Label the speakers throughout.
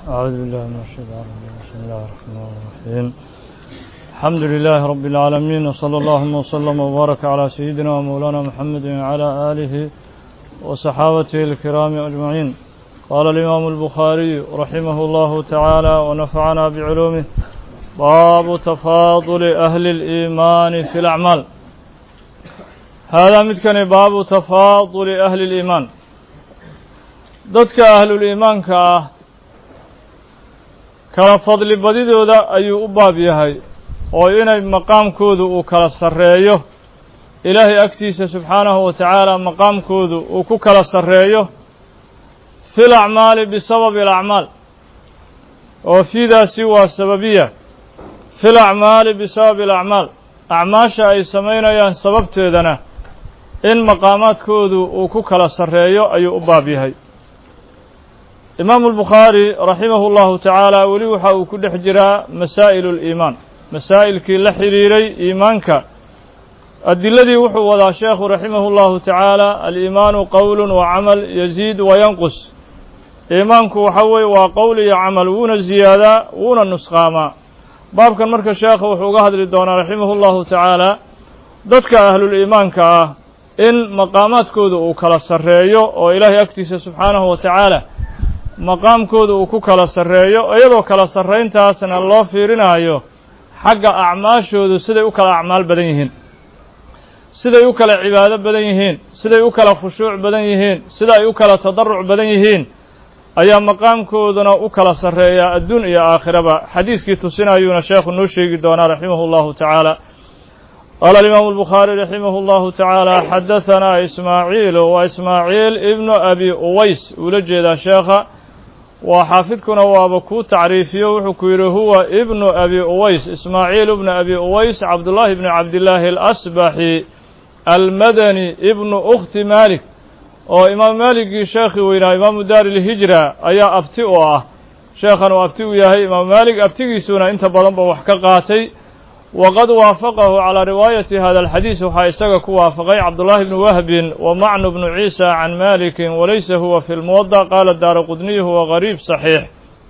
Speaker 1: أعوذ بالله من الشيطان الرجيم بسم الله الرحمن الرحيم الحمد لله رب العالمين وصلى اللهم وسلم وبارك على سيدنا ومولانا محمد وعلى آله وصحابته الكرام أجمعين قال الإمام البخاري رحمه الله تعالى ونفعنا بعلومه باب تفاضل أهل الإيمان في الأعمال هذا متكن باب تفاضل أهل الإيمان ضدك أهل الإيمان كأه kala fadli badidooda ayuu u baab yahay oo inay maqaamkoodu uu kala sarreeyo ilaahay agtiisa subxaanahu wa tacaala maqaamkoodu uu ku kala sarreeyo fi lacmaali bisababi alacmaal oo fiidaasi waa sababiya fi lacmaali bisababi alacmaal acmaasha ay samaynayaan sababteedana in maqaamaadkoodu uu ku kala sarreeyo ayuu u baab yahay imaamu albukhaari raximahu llahu tacaala weli waxa uu ku dhex jiraa masaa'ilu liimaan masaa'ilkii la xidhiiray iimaanka adiladii wuxuu wadaa sheekhu raximahu llahu tacaala aliimaanu qowlun wa camal yaziid wa yanqus iimaanku waxa weeye waa qowl iyo camal wuuna ziyaadaa wuuna nusqaamaa baabkan marka sheekha wuxuu uga hadli doonaa raximahu llahu tacaala dadka ahluliimaanka ah in maqaamaadkooda uu kala sarreeyo oo ilaahay agtiisa subxaanahu wa tacaala maqaamkooda uu ku kala sarreeyo iyadoo kala sarrayntaasna loo fiirinaayo xagga acmaashoodu siday u kala acmaal badan yihiin siday u kala cibaado badan yihiin siday u kala khushuuc badan yihiin sida ay u kala tadaruc badan yihiin ayaa maqaamkooduna u kala sarreeyaa adduun iyo aakhiraba xadiiskii tusinayuuna sheekhu noo sheegi doonaa raximahu llahu tacaala qaala alimaamu albukhaari raximahu llahu tacaala xadahanaa ismaaciilu waa ismaaciil ibnu abi uways uula jeedaa sheekha waa xaafidkuna waaba kuu tacriifiyo wuxuu ku yidhi huwa ibnu abi uways ismaaciil ibnu abi uways cabdullaahi bni cabdillaahi alasbaxi almadani ibnu ukhti maalik oo imaam maaligii sheekhii weynaa imaamu daari lhijra ayaa abti u ah sheekhan uu abti u yahay imaamu maalik abtigiisuna inta badan ba wax ka qaatay waqad waafaqahu calaa riwaayati hada alxadiis waxaa isaga ku waafaqay cabdullaahi bnu wahbin wa macnu bnu ciisa can malikin walaysa huwa fi lmuwada qaala daara qudniy huwa gariib saxiix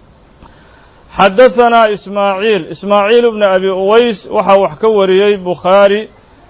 Speaker 1: xadahanaa ismaaciil ismaaciil bnu abi uways waxaa wax ka wariyey bukhaari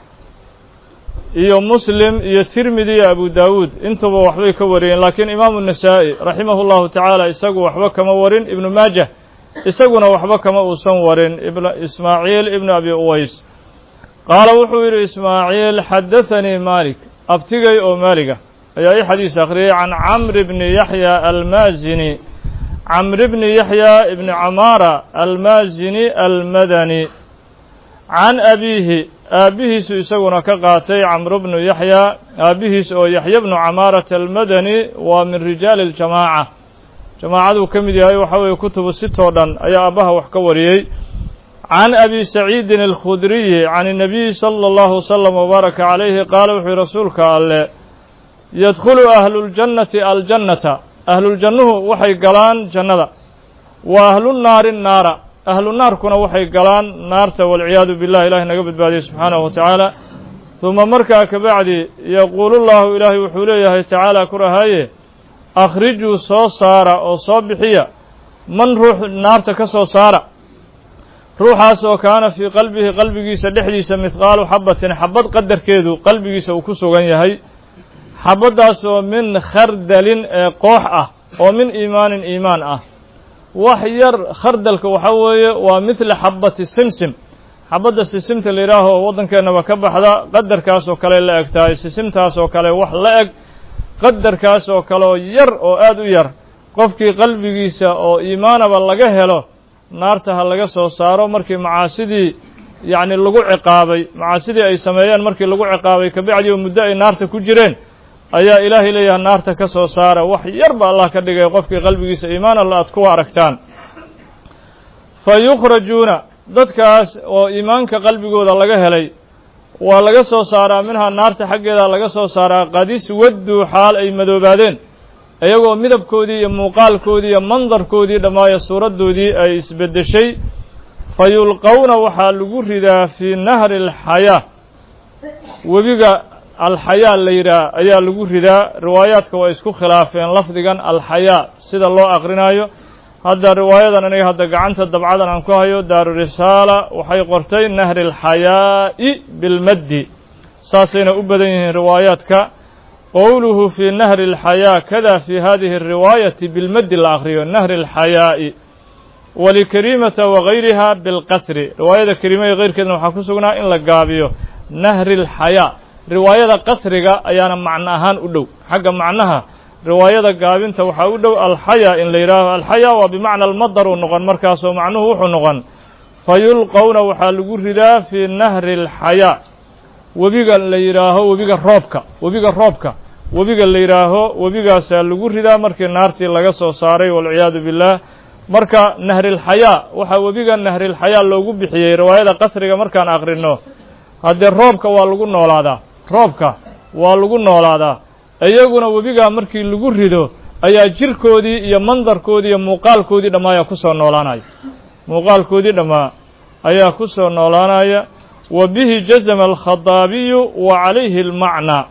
Speaker 1: iyo muslim iyo tirmidi iyo abu daawuud intuba waxbay ka wariyeen laakiin imaamu nasaa'i raximahu llahu tacaala isagu waxba kama warin ibnu maajah isaguna waxba kama uusan warin ismaaciil ibnu abi uways qaala wuxuu yidhi ismaaciil xadathanii maalik abtigay oo maaliga ayaa ii xadiis akhriyey can camri bni yaxya almaazini camri bni yaxya ibni camaara almaazini almadani can abiihi aabbihiisu isaguna ka qaatay camru bnu yaxya aabbihiis oo yaxya bnu camaarata almadani waa min rijaali اljamaaca jamaacaduu ka mid yahay waxa weeye kutubu sitoo dhan ayaa aabbaha wax ka wariyey can abi saciidin alkhudriyi can الnabiyi salى اllahu wslm wbaaraka calayhi qaala wuxuu yihi rasuulka alle yadkhulu ahluljannati aljannata ahluljannuhu waxay galaan jannada wa ahlunaari naara ahlu naarkuna waxay galaan naarta walciyaadu billah ilahay naga badbaadiyey subxaanahu wa tacaala huma markaa kabacdi yaquulu llahu ilaahay wuxuu leeyahay tacaala ku rahaaye akhrijuu soo saara oo soo bixiya man ruux naarta ka soo saara ruuxaas oo kaana fii qalbihi qalbigiisa dhexdiisa mithqaalu xabatin xabad qadarkeedu qalbigiisa uu ku sugan yahay xabaddaas oo min khardalin ee koox ah oo min iimaanin iimaan ah wax yar khardalka waxa weeye waa midla xabati simsim xabadda sisimta la yidhaaho oo waddankeennaba ka baxda qadarkaas oo kale la eg tahay sisimtaas oo kale wax la eg qadarkaas oo kale oo yar oo aad u yar qofkii qalbigiisa oo iimaanaba laga helo naarta ha laga soo saaro markii macaasidii yacni lagu ciqaabay macaasidii ay sameeyeen markii lagu ciqaabay kabacdi oo muddo ay naarta ku jireen ayaa ilaahay leeyahay naarta ka soo saara wax yar ba allah ka dhigay qofkii qalbigiisa iimaan alla aad kuwa aragtaan fa yukhrajuuna dadkaas oo iimaanka qalbigooda laga helay waa laga soo saaraa minhaa naarta xaggeeda laga soo saaraa qadis wadduu xaal ay madoobaadeen iyagoo midabkoodii iyo muuqaalkoodii iyo mandarkoodii dhammaayo suuraddoodii ay isbeddeshay fa yulqowna waxaa lagu ridaa fii nahri alxayaa webiga alxayaa la yidhaah ayaa lagu ridaa riwaayaadka waa isku khilaafeen lafdigan alxayaa sida loo aqrinaayo hadda riwaayadan aniga hadda gacanta dabcadan aan ku hayo daaru risaala waxay qortay nahri alxayaa'i bilmaddi saasayna u badan yihiin riwaayaadka qowluhu fii nahri alxayaa kada fi hadihi الriwaayati bilmaddi la akriyo nahri alxayaa'i walikariimata wagayriha bilqasri riwaayada kariima iyo keyrkeedna waxaa ku sugnaa in la gaabiyo nahri alxayaa riwaayada qasriga ayaana macno ahaan u dhow xagga macnaha riwaayada gaabinta waxaa u dhow alxayaa in la yidhaaho alxayaa waa bimacna almadar uu noqon markaasoo macnuhu wuxuu noqon fa yulqowna waxaa lagu ridaa fii nahri alxayaa webiga la yidhaaho webiga roobka webiga roobka webiga la yidhaaho webigaasaa lagu ridaa markii naartii laga soo saaray walciyaadu billaah marka nahrilxayaa waxaa webiga nahrilxayaa loogu bixiyey riwaayada qasriga markaan aqrino haddee roobka waa lagu noolaadaa roobka waa lagu noolaadaa iyaguna webigaa markii lagu rido ayaa jirkoodii iyo mandarkoodii iyo muuqaalkoodii dhammaa ayaa ku soo noolaanaya muuqaalkoodii dhammaa ayaa ku soo noolaanaya wa bihi jazama alkhadaabiyu wa calayhi almacnaa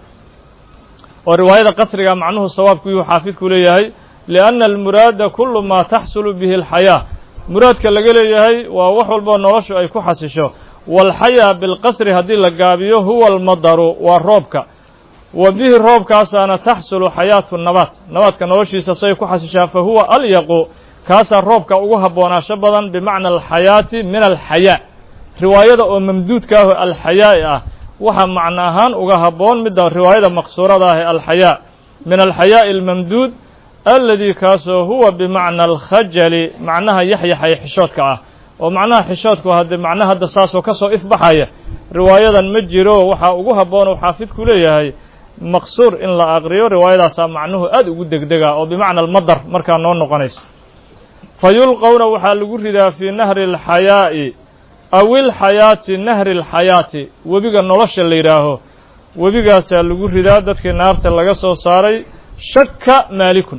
Speaker 1: oo riwaayada qasriga macnuhu sawaabku yuu xaafidku leeyahay lianna almuraada kullu maa taxsulu bihi alxayaa muraadka laga leeyahay waa wax walboo noloshu ay ku xasisho waalxayaa bilqasri haddii la gaabiyo huwa almadaru waa roobka wa bihi roobkaasaana taxsulu xayaatu nabaat nabaadka noloshiisa say ku xasishaa fa huwa alyaqu kaasaa roobka ugu habboonaasho badan bimacna alxayaati min alxayaa riwaayada oo mamduudka ah oo alxayaa'i ah waxaa macno ahaan uga habboon midda riwaayada maqsuurada ah ee alxayaa min alxayaa'i almamduud alladii kaasoo huwa bimacna alkhajali macnaha yaxyaxay xishoodka ah oo macnaha xishoodku haddee macnaha hadda saasoo ka soo ifbaxaya riwaayadan ma jiro waxaa ugu habboon uu xaafidku leeyahay maqsuur in la aqriyo riwaayadaasaa macnuhu aad ugu degdega oo bimacna almadar markaa noo noqonaysa fa yulqowna waxaa lagu ridaa fii nahri alxayaa'i aw ilxayaati nahri alxayaati webiga nolosha la yidhaaho webigaasaa lagu ridaa dadkii naarta laga soo saaray shaka maalikun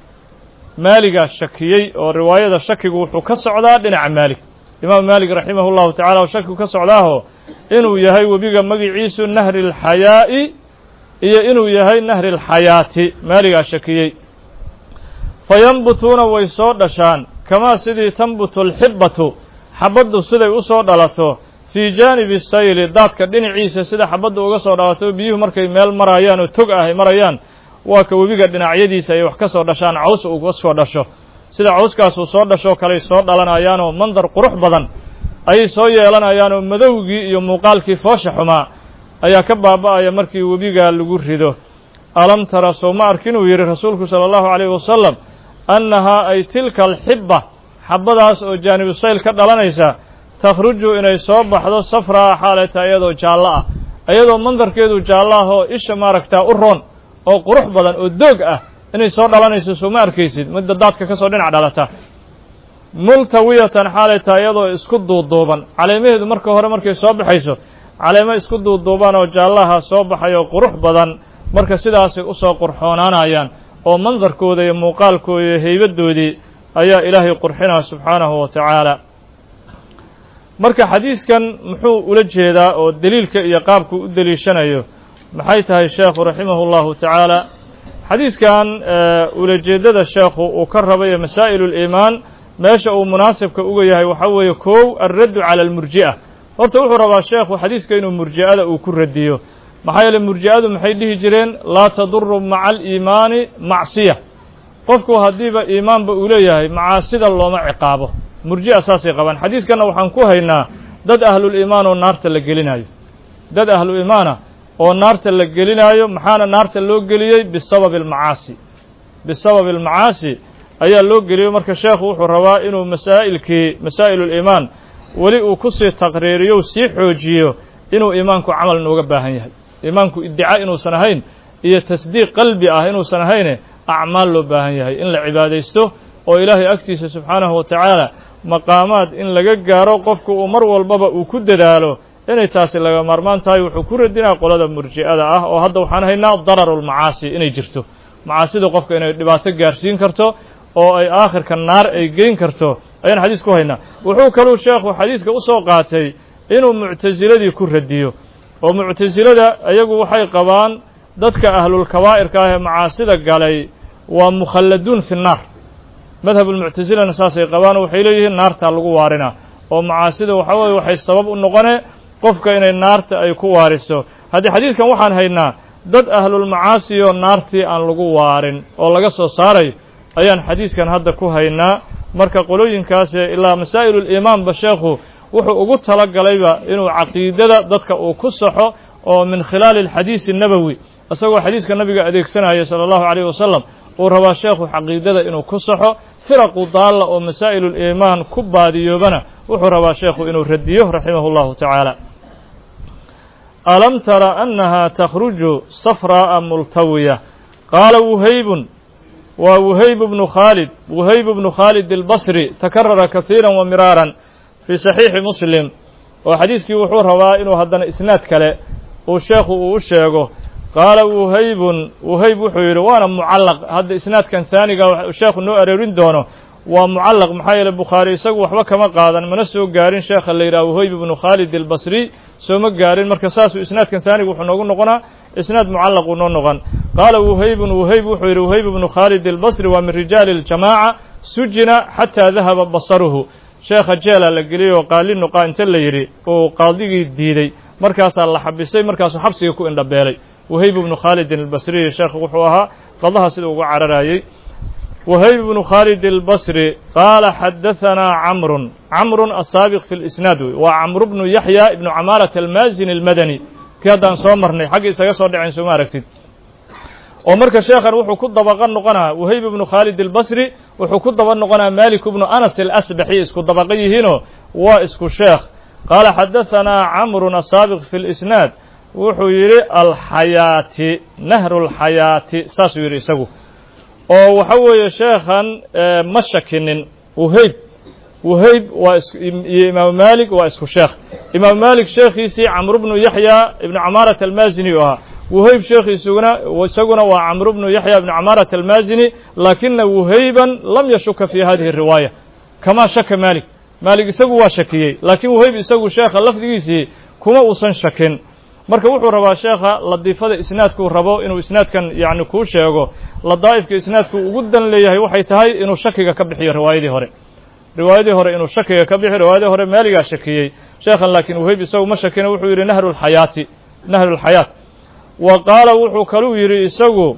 Speaker 1: maaligaa shakiyey oo riwaayada shakigu wuxuu ka socdaa dhinaca maalik imaamu maalik raximah llahu tacala oo shakigu ka socdaaho inuu yahay webiga magiciisu nahri alxayaa'i iyo inuu yahay nahri alxayaati maaligaa shakiyey fa yanbutuuna way soo dhashaan kamaa sidii tanbutu alxibbatu xabaddu siday u soo dhalato fii jaanibi sayli daadka dhinaciisa sida xabaddu uga soo dhalato biyuhu markay meel marayaan oo tog ah ay marayaan waa ka webiga dhinacyadiisa ay wax ka soo dhashaan caws uga soo dhasho sida cawskaasuu soo dhashoo kaley soo dhalanayaanoo mandar qurux badan ayay soo yeelanayaanoo madowgii iyo muuqaalkii foosha xumaa ayaa ka baaba'aya markii webigaa lagu rido alam tara soo ma arkin uu yidhi rasuulku sala allahu calayhi wasalam annahaa ay tilka alxibba xabbadaas oo jaanibu sayl ka dhalanaysa takhruju inay soo baxdo safraa xaalata iyadoo jaallo ah iyadoo mandarkeedu jaallo ah oo isha maaragtaa u roon oo qurux badan oo doog ah inay soo dhalanayso soo ma arkaysid midda daadka ka soo dhinac dhalata multawiyatan xaalay tahay iyadoo isku duuduuban caleemaheedu marka hore markay soo baxayso caleemo isku duuduuban oo jaallaha soo baxay oo qurux badan marka sidaasay usoo qurxoonaanayaan oo mandarkooda iyo muuqaalkooda iyo heybaddoodii ayaa ilaahay qurxinaa subxaanahu wa tacaala marka xadiiskan muxuu ula jeedaa oo deliilka iyo qaabku u deliishanayo maxay tahay sheekhu raximahu llahu tacaala xadiiskan ulajeeddada sheekhu uu ka rabayo masaa'ilu liimaan meesha uu munaasibka uga yahay waxaa weeye kow alraddu cala almurji'a horta wuxuu rabaa sheekhu xadiiska inuu murji'ada uu ku radiyo maxaa yeele murji'adu maxay dhihi jireen laa taduru maca aliimaani macsiya qofku haddiiba iimaanba uu leeyahay macaasida looma ciqaabo murji'a saasay qabaan xadiiskanna waxaan ku haynaa dad ahluliimaan oo naarta la gelinayo dad ahlu iimaana oo naarta la gelinaayo maxaana naarta loo geliyey bisababi almacaasi bisababi almacaasi ayaa loo geliyey marka sheekhu wuxuu rabaa inuu masaa'ilkii masaa'iluliimaan weli uu ku sii taqriiriyo u sii xoojiyo inuu iimaanku camal nooga baahan yahay iimaanku iddicaa inuusan ahayn iyo tasdiiq qalbi ah inuusan ahayne acmaal loo baahan yahay in la cibaadaysto oo ilaahay agtiisa subxaanahu wa tacaala maqaamaad in laga gaaro qofku uu mar walbaba uu ku dadaalo inay taasi laga maarmaan tahay wuxuu ku radinaa qolada murji'ada ah oo hadda waxaan haynaa dararulmacaasi inay jirto macaasida qofka inay dhibaato gaarsiin karto oo ay aakhirka naar ay geyn karto ayaan xadiis ku haynaa wuxuu kaluu sheekhu xadiiska u soo qaatay inuu muctasiladii ku radiyo oo muctasilada iyagu waxay qabaan dadka ahlulkabaa'irka ah ee macaasida galay waa mukhalladuun fi nnaar madhab ulmuctasilana saasay qabaan waxay leeyihiin naartaa lagu waarinaa oo macaasida waxaa weye waxay sabab u noqonee qofka inay naarta ay ku waariso haddii xadiidkan waxaan haynaa dad ahlulmacaasi oo naartii aan lagu waarin oo laga soo saarayo ayaan xadiiskan hadda ku haynaa marka qolooyinkaase ilaa masaa'iluliimaanba sheekhu wuxuu ugu tala galayba inuu caqiidada dadka uu ku saxo oo min khilaali alxadiisi nabowi isagoo xadiiska nabiga adeegsanaya sala allahu calayh wasalam uu rabaa sheekhu caqiidada inuu ku saxo firaqu daalla oo masaa'iluliimaan ku baadiyoobana wuxuu rabaa sheekhu inuu radiyo raximahu llahu tacaala alam tara annaha takhruju safraa'a multawiya qaala wuhaybun waa wuhayb bnu khaalid wuhayb bnu khaalid albasri takarara kahiira wa miraaran fii saxiixi muslim oo xadiiskii wuxuu rabaa inuu haddana isnaad kale uu sheekhu uu u sheego qaala wuhaybun wuhayb wuxuu yidhi waana mucallaq hadda isnaadkan haaniga sheekhu noo aroorin doono waa mucallaq maxaa yeele bukhaari isagu waxba kama qaadan mana soo gaarin sheekha la yidhaha wuhayb ibnu khaalid albasri sooma gaarin marka saasuu isnaadkan haaniga wuxuu noogu noqonaa isnaad mucallaq uu noo noqon qaala wuhaybun wuhayb wuxuu yidhi wuhayb ibnu khaalid albasri waa min rijaali اljamaaca sujina xataa dahaba basaruhu sheekha jeela la geliyey oo qaali nuqaa inta la yidhi uu qaadigii diiday markaasaa la xabisay markaasuu xabsiga ku indhabeelay wahayb ibnu khaalidin albasriyi sheekhu wuxuu ahaa qadaha sida uga cararayey wahayb ibnu khaalid albasri qaala xadahanaa camrun camrun asaabiq fi lisnaad wey waa camru bnu yaxya ibnu camaarata almaazini almadani kii haddaan soo marnay xagga isaga soo dhaceen sooma aragtid oo marka sheekhan wuxuu ku dabaqa noqonaa wahayb ibnu khaalid albasri wuxuu ku daba noqonaa malik ibnu anas alasbaxi isku dabaqa yihiinoo waa isku sheekh qaala xadahanaa camrun asaabiq fi lisnaad wuxuu yidhi alxayaati nahru lxayaati saasuu yidhi isagu oo waxa weeye sheekhan ma shakinin wuhayb wuhayb waa iyo imaamu malik waa isku sheekh imaamu malik sheekhiisii camru bnu yaxya ibnu camaarat almaazini u ahaa wuhayb sheekhiisuguna isaguna waa camru bnu yaxya ibnu camaarat almaazini laakina wuhayban lam yashuka fi hadihi riwaaya kamaa shaka malik malik isagu waa shakiyey laakiin wuhayb isagu sheekha lafdigiisii kuma uusan shakin marka wuxuu rabaa sheekha ladiifada isnaadkuu rabo inuu isnaadkan yani kuu sheego ladaa'ifka isnaadku ugu dan leeyahay waxay tahay inuu shakiga ka bixiyo riwaayadii hore riwaayadii hore inuu shakiga ka bixiyo riwaayadii hore maaligaa shakiyey sheekhan laakiin wuhayb isagu ma shakina wuxuu yidhi nahru lxayaati nahru lxayaat wa qaala wuxuu kaluu yidhi isagu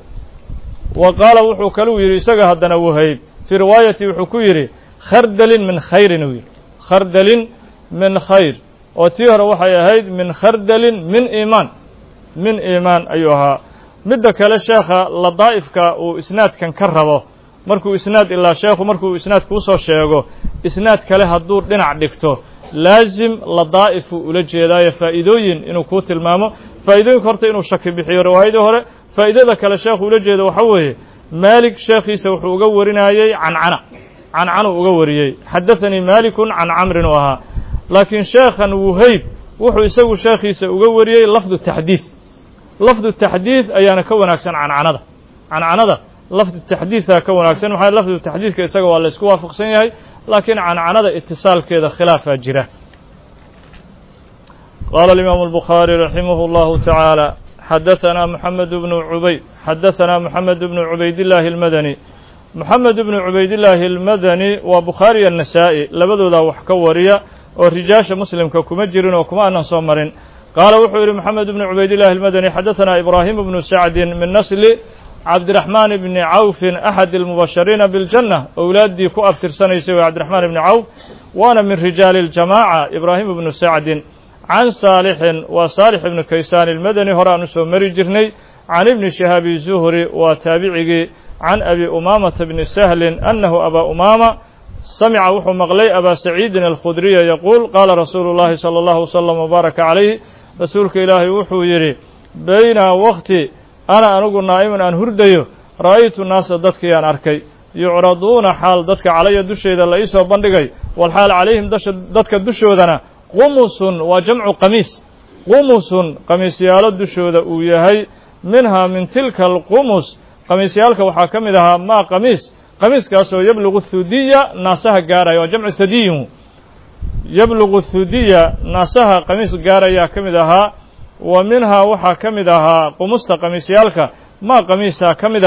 Speaker 1: wa qaala wuxuu kaluu yidhi isaga haddana wuhayb fii riwaayati wuxuu ku yidhi khardalin min khayrin uu yidhi khardalin min khayr oo tii hore waxay ahayd min khardalin min iimaan min iimaan ayuu ahaa midda kale sheekha ladaa'ifka uu isnaadkan ka rabo markuu isnaad ilaa sheekhu markuu isnaad kuusoo sheego isnaad kale hadduu dhinac dhigto laasim ladaa'ifuu ula jeedaayo faa'iidooyin inuu kuu tilmaamo faa'iidooyinka horta inuu shaki bixiyo riwaayadii hore faa'idada kale sheekhu ula jeedo waxa weeye maalik sheekhiisa wuxuu uga warinayey cancana cancanuu uga wariyey xadathanii maalikun can camrin u ahaa laakiin sheekhan wuhayb wuxuu isagu sheekhiisa uga wariyey lafdu taxdiid lafdu taxdiid ayaana ka wanaagsan cancanada cancanada lafdu taxdiidaa ka wanaagsan maxaa lafdu taxdiidka isaga waa la isku waafaqsan yahay laakiin cancanada itisaalkeeda khilaafaa jira qaala alimaamu albukhaari raximah اllahu tacaala xadahanaa moxamed bnu cubayd xadahanaa moxamed bnu cubaydillaahi almadani moxamed bnu cubaydillaahi almadani waa bukhaari iyo nasaa'i labadoodaa wax ka wariya oo rijaasha muslimka kuma jirin oo kuma aanan soo marin qaala wuxuu yidhi moxamed bnu cubaydillahi almadani xadahanaa ibraahim bnu sacdin min nasli cabdiraxmaan bni cawfin axad almubashariina biljanna owlaaddii ku abtirsanaysay waa cabdiraxmaan ibni cawf waana min rijaali اljamaaca ibraahim bnu sacdin can saalixin waa saalix ibnu kaysaan ilmadani hore aan u soo mari jirnay can ibni shihaabi zuhri waa taabicigii can abi umaamata bni sahlin annahu abaa umaama samica wuxuu maqlay abaa saciidin alkhudriya yaquul qaala rasuulu llahi salى allahu wslam wbaaraka calayh rasuulka ilaahay wuxuu yidhi bayna waqti ana anigu naa'iman aan hurdayo ra'aytu naasa dadkii aan arkay yucraduuna xaal dadka calaya dusheeda la iisoo bandhigay walxaal calayhim dadka dushoodana qumusun waa jamcu qamiis qumusun qamiisyaalo dushooda uu yahay minhaa min tilka alqumus qamiisyaalka waxaa ka mid ahaa maa qamiis qamiiskaasoo yablugu thudiya naasaha gaaraya waa jamcu thadiyin yablugu thudiya naasaha qamiis gaarayaa ka mid ahaa wa minhaa waxaa ka mid ahaa qumusta qamiisyaalka maa qamiisaa ka mid ahaa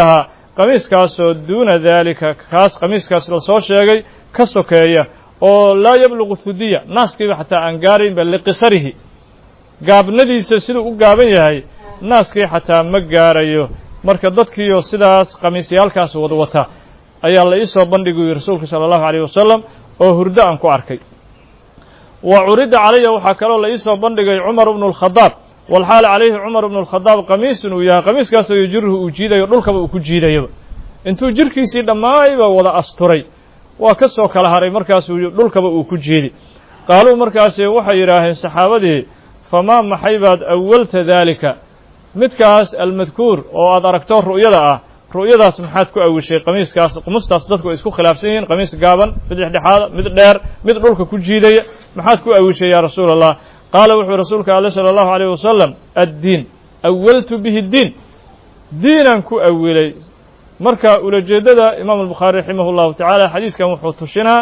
Speaker 1: qamiiskaasoo duuna daalika kaas qamiiskaas lasoo sheegay ka sokeeya oo laa yablugu hudiya naaskiiba xataa aan gaaraynba liqisarihi gaabnadiisa siduu u gaaban yahay naaskii xataa ma gaarayo marka dadkiioo sidaas qamiisyaalkaas wada wata ayaa la iisoo bandhigay rasuulka sala allahu alayh wasalam oo hurdo aan ku arkay wa curida calaya waxaa kaloo la iisoo bandhigay cumar bnu lkhadaab walxaal calayhi cumar bnu lkhadaab qamiisun uu yahay qamiiskaasoo yujiruhu uu jiidayo dhulkaba uu ku jiidayaba intuu jirkiisii dhammaayba wada asturay waa ka soo kala haray markaasuu dhulkaba uu ku jiidi qaaluu markaasi waxay yidhaaheen saxaabadii famaa maxay baad awalta daalika midkaas almadkuur oo aad aragto ru'yada ah ru'yadaas maxaad ku awishay qamiiskaas qumustaas dadku ay isku khilaafsan yihiin qamiis gaaban mid dhexdhexaada mid dheer mid dhulka ku jiidaya maxaad ku awishay yaa rasuula allah qaala wuxuu rasuulka ale sala allahu alayh wasalam addiin awaltu bihi diin diinaan ku awilay marka ulajeeddada imaam albukhaari raximah llahu tacaala xadiiskan wuxuu tushinaa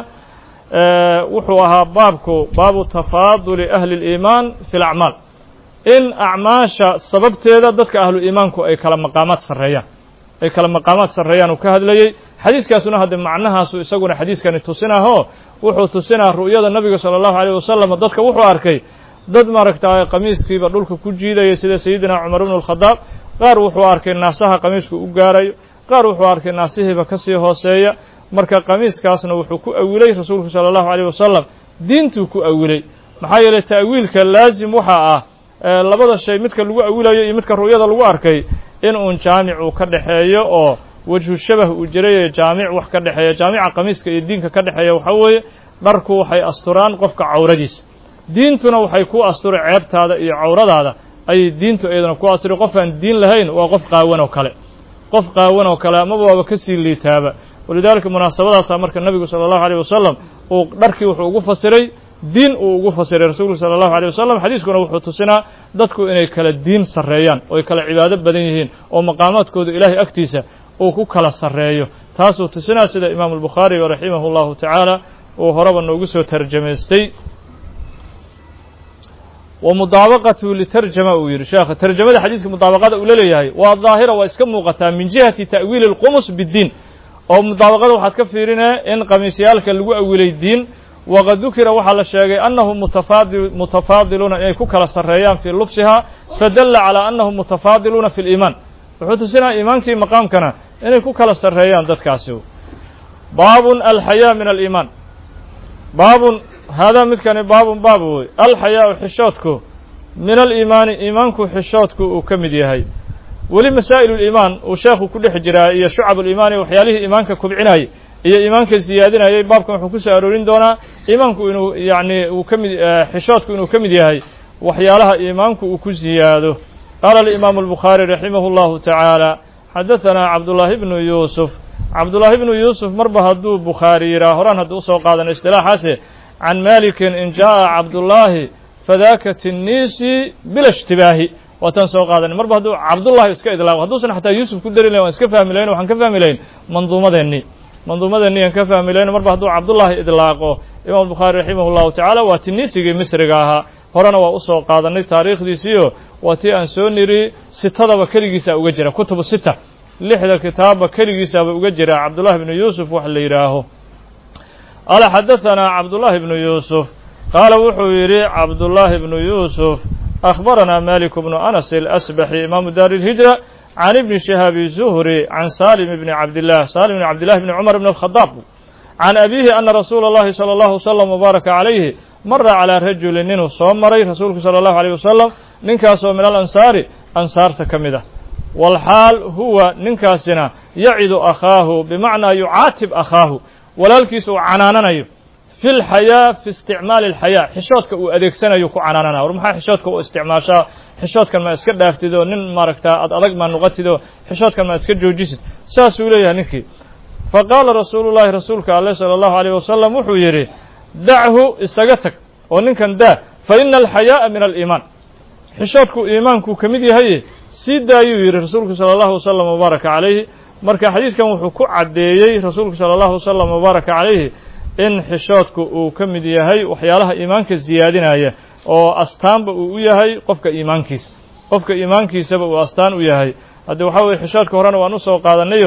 Speaker 1: wuxuu ahaa baabku baabu tafaaduli ahli اliimaan fi اlacmaal in acmaasha sababteeda dadka ahlu iimaanku ay kala maqaamaad sarreeyaan ay kala maqaamaad sarreeyaan uu ka hadlayey xadiiskaasuna hadde macnahaasu isaguna xadiiskani tusinahoo wuxuu tusinaa ru'yada nabiga salى اllahu alيyh wasalam dadka wuxuu arkay dad maaragta qamiiskiiba dhulka ku jiidaya sida sayidina cumar bnu اlkhadaab qaar wuxuu arkay naasaha qamiisku u gaarayo qaar wuxuu arkay naasihiiba ka sii hooseeya marka qamiiskaasna wuxuu ku awilay rasuulku salى اllahu alيyh wasalam diintuu ku awilay maxaa yeeley ta'wiilka laazim waxaa ah labada shay midka lagu awilayo iyo midka ru'yada lagu arkay in uun jaamic uu ka dhexeeyo oo wejhu shabah uu jirayo jaamic wax ka dhexeeya jaamica qamiiska iyo diinka ka dhexeeya waxaa weeye dharku waxay asturaan qofka cawradiisa diintuna waxay ku asturay ceebtaada iyo cawradaada ayay diintu iyadana ku asturi qof aan diin lahayn waa qof qaawan oo kale qof qaawan oo kale amaba waaba ka sii liitaaba walidaalika munaasabadaasaa marka nebigu sala allahu alayh wasalam uu dharkii wuxuu ugu fasiray diin uu ugu fasiray rasuulku sala allahu alيh wasalam xadiiskuna wuxuu tusinaa dadku inay kala diin sarreeyaan oo ay kala cibaado badan yihiin oo maqaamaadkooda ilaahay agtiisa uu ku kala sarreeyo taasuu tusinaa sida imaamu albukhaari raximah اllahu tacaala uu horeba noogu soo tarjamaystay wa mudaabaqatu litarjama uu yidhi sheekha tarjamada xadiiska mudaabaqada uu la leeyahay waa daahira waa iska muuqataa min jihati ta'wiili اlqumus biddiin oo mudaabaqada waxaad ka fiirinee in qamiisyaalka lagu awilay diin waqad dukira waxaa la sheegay annahum mutafaadiluuna inay ku kala sarreeyaan fii lubsiha fadalla calaa annahum mutafaadiluuna fi liimaan wuxuu tusinaya iimaankii maqaamkana inay ku kala sarreeyaan dadkaasi baabun alxayaa min aliimaan baabun haadaa midkani baabun baab wey alxayaau xishoodku min aliimaani iimaanku xishoodku uu ka mid yahay weli masaa'il uliimaan uu sheekhu ku dhex jiraa iyo shucab uliimaan iyo waxyaalihii iimaanka kubcinayay iyo iimaanka siyaadinayay baabkan wuxuu ku soo aroorin doonaa iimaanku inuu yacni uu ka mid xishoodku inuu ka mid yahay waxyaalaha iimaanku uu ku siyaado qaala alimaamu albukhaari raximah اllahu tacaala xadaثanaa cabdullaahi bnu yuusuf cabdullaahi bnu yuusuf marba hadduu bukhaari yidhaah horaan hadduu usoo qaadano istilaaxaase can malikin in jaaءa cabdullaahi fadaaka tinniisi bila ishtibaahi waataan soo qaadanay marba hadduu cabdullahi iska idlaaqo hadduusan xataa yuusuf ku dari lahin waan iska fahmi lahayn waxaan ka fahmi lahayn manduumadeennii manduumadeennii aan ka fahmi lahayn marba hadduu cabdullaahi idlaaqo imaam bukhaari raximah اllahu tacaala waa tiniisigii misriga ahaa horena waa usoo qaadanay taariikhdiisiio waa tii aan soo niri sitadaba keligiisa uga jira kutubu sita lixda kitaabba keligiisaba uga jira cabdullahi bnu yuusuf wax la yidhaaho qaala xadaثanaa cabdullaahi bnu yuusuf qaala wuxuu yidhi cabdullaahi bnu yuusuf akhbaranaa malik bnu anas alasbaxi imaamu daari اlhijra can ibni shihaabi zuhri can salim bni cabdilah salim bni cabdillahi bni cumar bn alkhadaab can abiihi ana rasuula اllahi salى اllahu wslam wbaaraka calayhi mara calaa rajulin ninuu soo maray rasuulku salى اllahu alيyh wasalam ninkaasoo min alansaari ansaarta ka mid ah walxaal huwa ninkaasina yacidu akhaahu bimacnaa yucaatib akhaahu walaalkiisa uu canaananayo fi lxayaa fi isticmaali alxayaa xishoodka uu adeegsanayo ku canaananaya war maxaa xishoodka u isticmaashaa xishoodkan ma iska dhaaftid oo nin maaragtaa ad adag maa noqotid oo xishoodkan ma iska joojisid saasuu leeyahay ninkii fa qaala rasuulu llahi rasuulka aleh sala allahu alayh wasalam wuxuu yidhi dachu isaga tag oo ninkan daa fa ina alxayaa'a min aliimaan xishoodku iimaankuu ka mid yahaye sii daayuu yidhi rasuulku sala allahu wasalam wabaaraka calayhi marka xadiiskan wuxuu ku caddeeyey rasuulku sala allahu wasalam wabaaraka calayhi in xishoodku uu ka mid yahay waxyaalaha iimaanka siyaadinaya oo astaanba uu u yahay qofka iimaankiisa qofka iimaankiisaba uu astaan u yahay haddii waxaa weye xishoodka horena waan usoo qaadanayo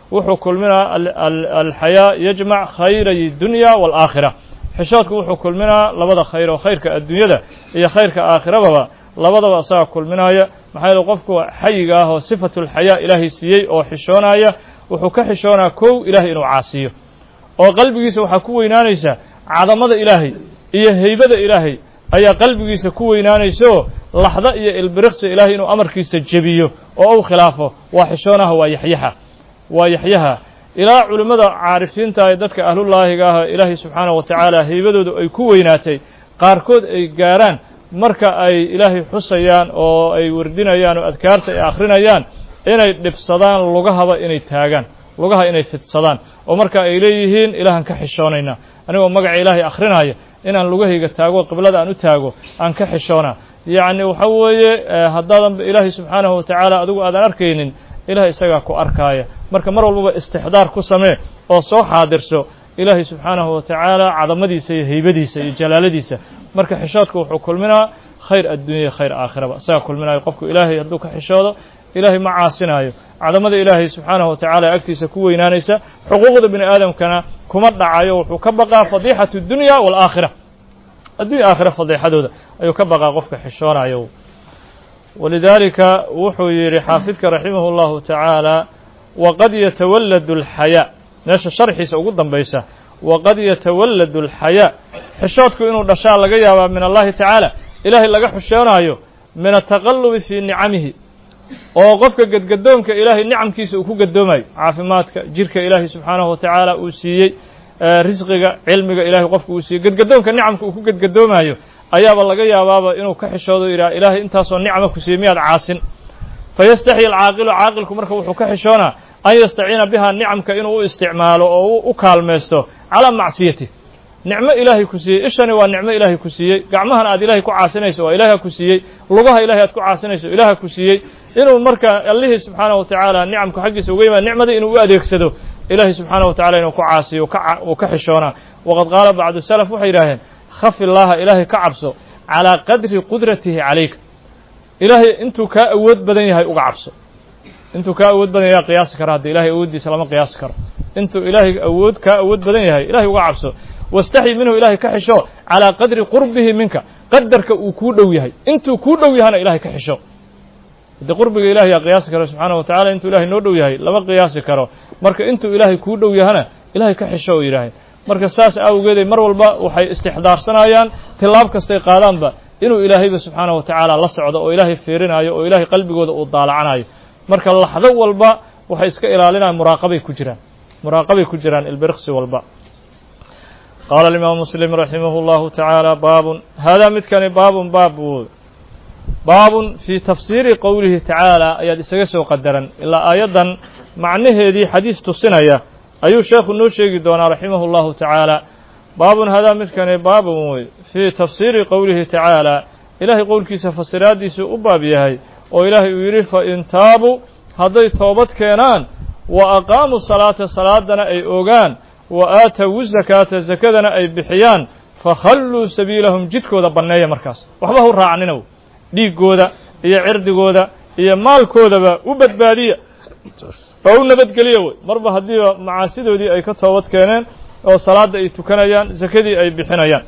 Speaker 1: wuxuu kulminaa alxayaa yajmac khayray dunya waalaakhira xishoodku wuxuu kulminaa labada khayr oo khayrka adduunyada iyo khayrka aakhirababa labadaba asaga kulminaya maxaa yeele qofku xayiga ah oo sifatulxayaa ilaahay siiyey oo xishoonaya wuxuu ka xishoonaa kow ilahay inuu caasiyo oo qalbigiisa waxaa ku weynaanaysa cadamada ilaahay iyo heybada ilaahay ayaa qalbigiisa ku weynaanaysaoo laxda iyo ilbiriqsi ilaahay inuu amarkiisa jebiyo oo u khilaafo waa xishoonaha waa yaxyaha waa yaxyaha ilaa culimmada caarifiinta ee dadka ahlullaahiga ah ilaahay subxaanahu wa tacaala heybadoodu ay ku weynaatay qaarkood ay gaaraan marka ay ilaahay xusayaan oo ay wardinayaan oo adkaarta ay akhrinayaan inay dhibsadaan lugahaba inay taagaan lugaha inay fidsadaan oo marka ay leeyihiin ilaahan ka xishoonaynaa anigoo magaca ilaahay akhrinaya inaan lugahayga taago qiblada aan u taago aan ka xishoonaa yacni waxa weeye haddaadanba ilaahay subxaanahu wa tacaala adigu aadan arkaynin ilaah isagaa ku arkaaya marka mar walbaba istixdaar ku samee oo soo xaadirso ilaahay subxaanahu wa tacaala cadamadiisa iyo heybadiisa iyo jalaaladiisa marka xishoodka wuxuu kulminaa khayr addunya iyo khayr aakhiraba isagaa kulminayo qofku ilaahay hadduu ka xishoodo ilaahay ma caasinaayo cadamada ilaahay subxaanahu wa tacaala agtiisa ku weynaanaysa xuquuqda bini aadamkana kuma dhacayo wuxuu ka baqaa fadiixatu dunya waalaakhira addunya aakhira fadiixadooda ayuu ka baqaa qofka xishoonayo walidaalika wuxuu yidhi xaafidka raximah اllahu tacaala waqad yatawalladu اlxayaa meesha sharxiisa ugu dambaysa waqad yatawalladu اlxayaa xishoodku inuu dhashaa laga yaabaa min allahi tacaala ilaahay laga xishoonayo min ataqalubi fii nicamihi oo qofka gedgadoonka ilaahay nicamkiisa uu ku gadoomayo caafimaadka jirka ilaahay subxaanahu wa tacaala uu siiyey risqiga cilmiga ilahay qofka uu siiyey gedgadoonka nicamka uu ku gedgadoomayo ayaaba laga yaabaaba inuu ka xishoodo yidhaha ilaahay intaasoo nicma ku siiyey miyaad caasin fayastaxyi alcaaqilu caaqilku marka wuxuu ka xishoonaa an yastaciina biha nicamka inuu u isticmaalo oo u kaalmaysto calaa macsiyati nicmo ilaahay ku siiyey ishani waa nicmo ilaahay ku siiyey gacmahan aad ilaahay ku caasinayso waa ilaaha ku siiyey lugaha ilahay aad ku caasinayso ilaaha ku siiyey inuu marka allihii subxaanahu wa tacaala nicamku xaggiisa uga yimaado nicmadii inuu u adeegsado ilaahay subxaanahu wa tacala inuu ku caasiyo uu ka xishoonaa waqad qaala bacdu salaf waxay yidhaaheen khaf illaaha ilaahay ka cabso calaa qadri qudratihi calayka ilaahay intuu kaa awood badan yahay uga cabso intuu kaa awood badan yahay qiyaasi kara hadda ilahay awooddiisa lama qiyaasi karo intuu ilaahay awood kaa awood badan yahay ilahay uga cabso wastaxyi minhu ilahay ka xisho calaa qadri qurbihi minka qadarka uu kuu dhow yahay intuu kuu dhow yahana ilahay ka xisho haddii qurbiga ilahay yaa qiyaasi karo subxaana wa tacala intuu ilahay noo dhow yahay lama qiyaasi karo marka intuu ilaahay kuu dhow yahana ilahay ka xisho oo yidhaahay marka saas awgeeday mar walba waxay istixdaarsanayaan tilaab kastay qaadaanba inuu ilaahayba subxaanahu wa tacaala la socdo oo ilaahay fiirinaayo oo ilaahay qalbigooda uu daalacanayo marka laxdo walba waxay iska ilaalinayaan muraaqabay ku jiraan muraaqabay ku jiraan ilbiriqsi walba qaala alimaamu muslim raximah اllahu tacaala baabun haadaa midkani baabun baab wood baabun fii tafsiiri qowlihi tacaala ayaad isaga soo qadaran ilaa aayaddan macnaheedii xadiis tusinaya ayuu sheekhu noo sheegi doonaa raximah اllahu tacaala baabun hadaa midkani baabun wey fii tafsiiri qowlihi tacaala ilaahay qowlkiisa fasiraaddiisuu u baab yahay oo ilaahay uu yidhi fain taabuu hadday toobad keenaan wa aqaamuu salaata salaadana ay ogaan wa aatawu zakaata sakadana ay bixiyaan fakhalluu sabiilahum jidkooda banneeya markaas waxba hu raacninow dhiiggooda iyo cirdigooda iyo maalkoodaba u badbaadiya oo u nabadgeliya wey marba haddiiba macaasidoodii ay ka toobad keeneen oo salaadda ay tukanayaan sakadii ay bixinayaan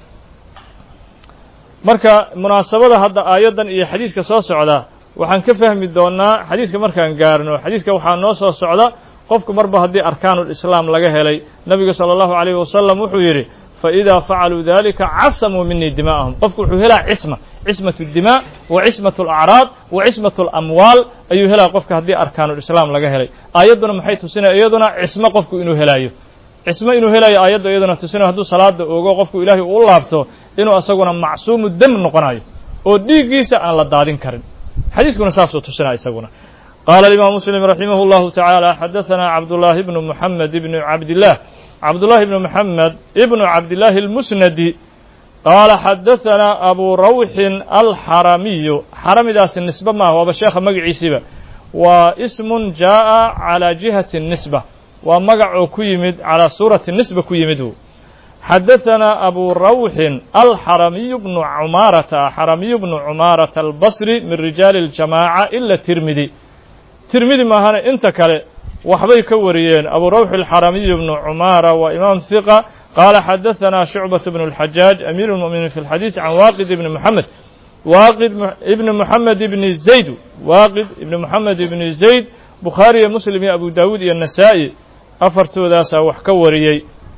Speaker 1: marka munaasabada hadda aayaddan iyo xadiiska soo socda waxaan ka fahmi doonnaa xadiiska markaan gaarno xadiiska waxaa noo soo socda qofku marba haddii arkaanulislaam laga helay nebigu sala allahu calayhi wasalam wuxuu yidhi faidaa facaluu dalika casamuu minii dimaa'ahum qofku wuxuu helaa cisma cismatu dimaa wa cismatu alacraad wa cismatu alamwaal ayuu helaa qofka haddii arkaanulislaam laga helay aayadduna maxay tusinaya iyaduna cismo qofku inuu helaayo cismo inuu helayo aayadda iyaduna tusinayo hadduu salaada ogo qofku ilaahay uu laabto inuu isaguna macsuumu dem noqonayo oo dhiiggiisa aan la daadin karin xadiiskuna saasuu tusinaya isaguna qaala alimaam muslim raximah اllahu tacaala xadaثana cabdullaahi bnu muxamed ibnu cabdillaah cabdullahi ibnu moxamed ibnu cabdillaahi اlmusnadi qaala xadaثana abu rawxin alxaramiyu xaramidaasi nisbe maaha waaba sheekha magaciisiiba waa ismun jaaءa calى jihati الnisba waa magac oo ku yimid calىa suurati nisba ku yimid xadaثana abu rawxin alxaramiyu bnu cumaarata xaramiyu bnu cumaarata albasri min rijaali اljamaaca ila tirmidi tirmidi maahane inta kale waxbay ka wariyeen abu rawx alxaramiy bnu cumaara waa imaam hiqa qaala xadaثana shucbaة bn اlxajaaj amiir اlmuminiin fi اlxadiis can waaqid ibni moxamed waaqid ibni moxamed ibni zayd waaqid ibni moxamed ibni zayd bukhaari iyo muslim iyo abu daawuud iyo nasaa'i afartoodaasaa wax ka wariyey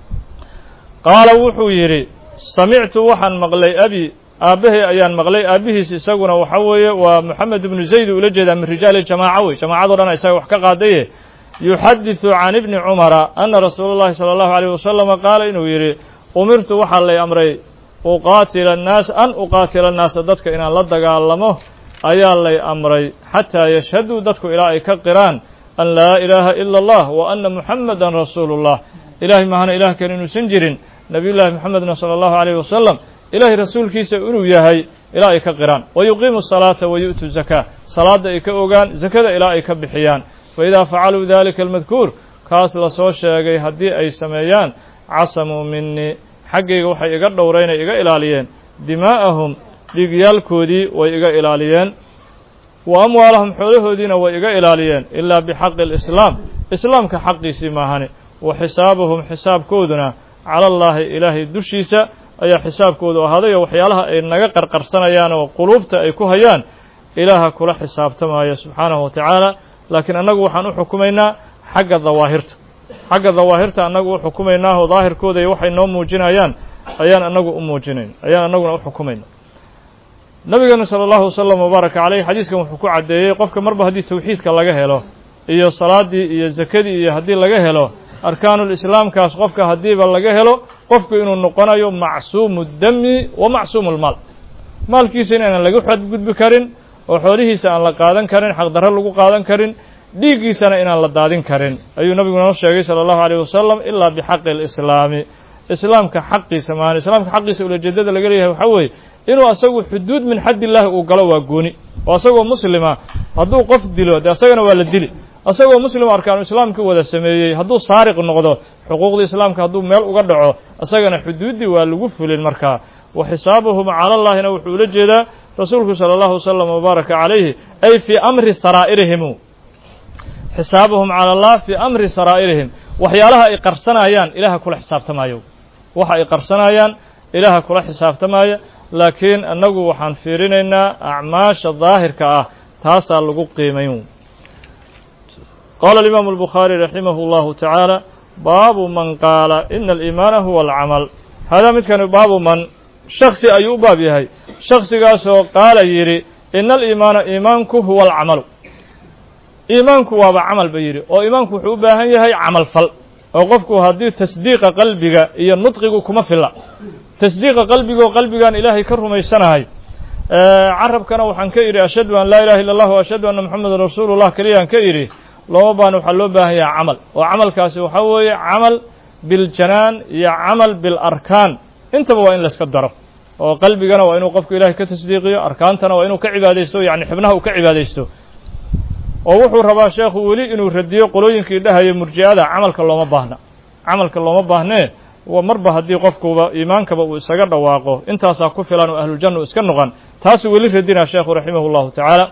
Speaker 1: qaala wuxuu yidhi samictu waxaan maqlay abi aabbahay ayaan maqlay aabbihiis isaguna waxa weeye waa moxamed ibnu zayd ula jeedaa min rijaali jamaaca wey jamaacado dhan isaga wax ka qaadaye yuxadiثu can ibni cumara ana rasuula اllahi salى اllahu عalيه wasalama qaala inuu yidhi umirtu waxaa lay amray uqaatila annaas an uqaatila annaasa dadka inaan la dagaalamo ayaa lay amray xataa yashhaduu dadku ilaa ay ka qiraan an laa ilaaha ila اllah wa ana muxamada rasuulu اllah ilahay mahana ilah kale inuusan jirin nabiy llahi moxamedna salى اllahu عalيyh wasalam ilahay rasuulkiisa inuu yahay ilaa ay ka qiraan wa yuqiimu الsalaata wa yu'tu zakaa salaadda ay ka ogaan zakada ilaa ay ka bixiyaan faidaa facaluu dalika almadkuur kaas lasoo sheegay haddii ay sameeyaan casamuu minii xaggayga waxay iga dhowraynay iga ilaaliyeen dimaa'ahum dhiigyaalkoodii way iga ilaaliyeen wa amwaalahum xoolahoodiina way iga ilaaliyeen ilaa bixaqi alislaam islaamka xaqiisii maahani wa xisaabahum xisaabkooduna cala allaahi ilaahay dushiisa ayaa xisaabkoodu ahaaday oo waxyaalaha ay naga qarqarsanayaan oo quluubta ay ku hayaan ilaaha kula xisaabtamaya subxaanahu wa tacaala laakiin annagu waxaan u xukumaynaa xagga dawaahirta xagga dawaahirta annagu u xukumaynaa oo daahirkooda iyo waxay noo muujinayaan ayaan annagu u muujinayn ayaan annaguna u xukumayna nabigeenu sala allahu wasalam wabaaraka caleyh xadiiskan wuxuu ku caddeeyey qofka marba haddii tawxiidka laga helo iyo salaaddii iyo zakadii iyo haddii laga helo arkaanulislaamkaas qofka haddiiba laga helo qofku inuu noqonayo macsuumu dami wa macsuumu lmaal maalkiisa inaanan laga xadgudbi karin oo xoolihiisa aan la qaadan karin xaqdarro lagu qaadan karin dhiiggiisana inaan la daadin karin ayuu nabigu noo sheegay sala allahu alayh wasalam ilaa bixaqi alislaami islaamka xaqiisa maana islaamka xaqiisa ulajeedada laga leeyahay waxaa weeye inuu asagu xuduud min xadd illaahi uu galo waa gooni oo asagoo muslima hadduu qof dilo dee asagana waa la dili asagoo muslim arkaanu islaamkii wada sameeyey hadduu saariq noqdo xuquuqdii islaamka hadduu meel uga dhaco isagana xuduuddii waa lagu fulin markaa wa xisaabuhum cala allaahina wuxuu ula jeedaa rasuulku sala allahu wasalam wabaaraka calayhi ay fii amri saraa'irihim xisaabuhum cala allah fii amri saraa'irihim waxyaalaha ay qarsanayaan ilaaha kula xisaabtamaayo waxa ay qarsanayaan ilaaha kula xisaabtamaya laakiin annagu waxaan fiirinaynaa acmaasha daahirka ah taasaa lagu qiimayn qaala alimaamu albukhaari raximah اllahu tacaala baabu man qaala ina aliimaana huwa alcamal hadaa midkani baabu man shaksi ayuu u baab yahay shaksigaasoo qaala yidhi ina aliimaana iimaanku huwa alcamalu iimaanku waaba camal ba yidhi oo iimaanku wuxuu u baahan yahay camal fal oo qofku haddii tasdiiqa qalbiga iyo nudqigu kuma filla tasdiiqa qalbigaoo qalbigaan ilaahay ka rumaysanahay carabkana waxaan ka idhi ashhadu an laa ilaha illa allah wa ashhadu anna moxamedan rasuulu llah keliyaan ka idhi looma baana waxaa loo baahan yahay camal oo camalkaasi waxaa weeye camal biljanaan iyo camal bilarkaan intaba waa in layska daro oo qalbigana waa inuu qofku ilahay ka tasdiiqiyo arkaantana waa inuu ka cibaadaysto yani xibnaha uu ka cibaadaysto oo wuxuu rabaa sheekhu weli inuu radiyo qolooyinkii dhahaya murji'ada camalka looma baahna camalka looma baahnee marba haddii qofkuba iimaankaba uu isaga dhawaaqo intaasaa ku filan oo ahluljanna u iska noqon taasuu weli radinaa sheekhu raximah llahu tacaala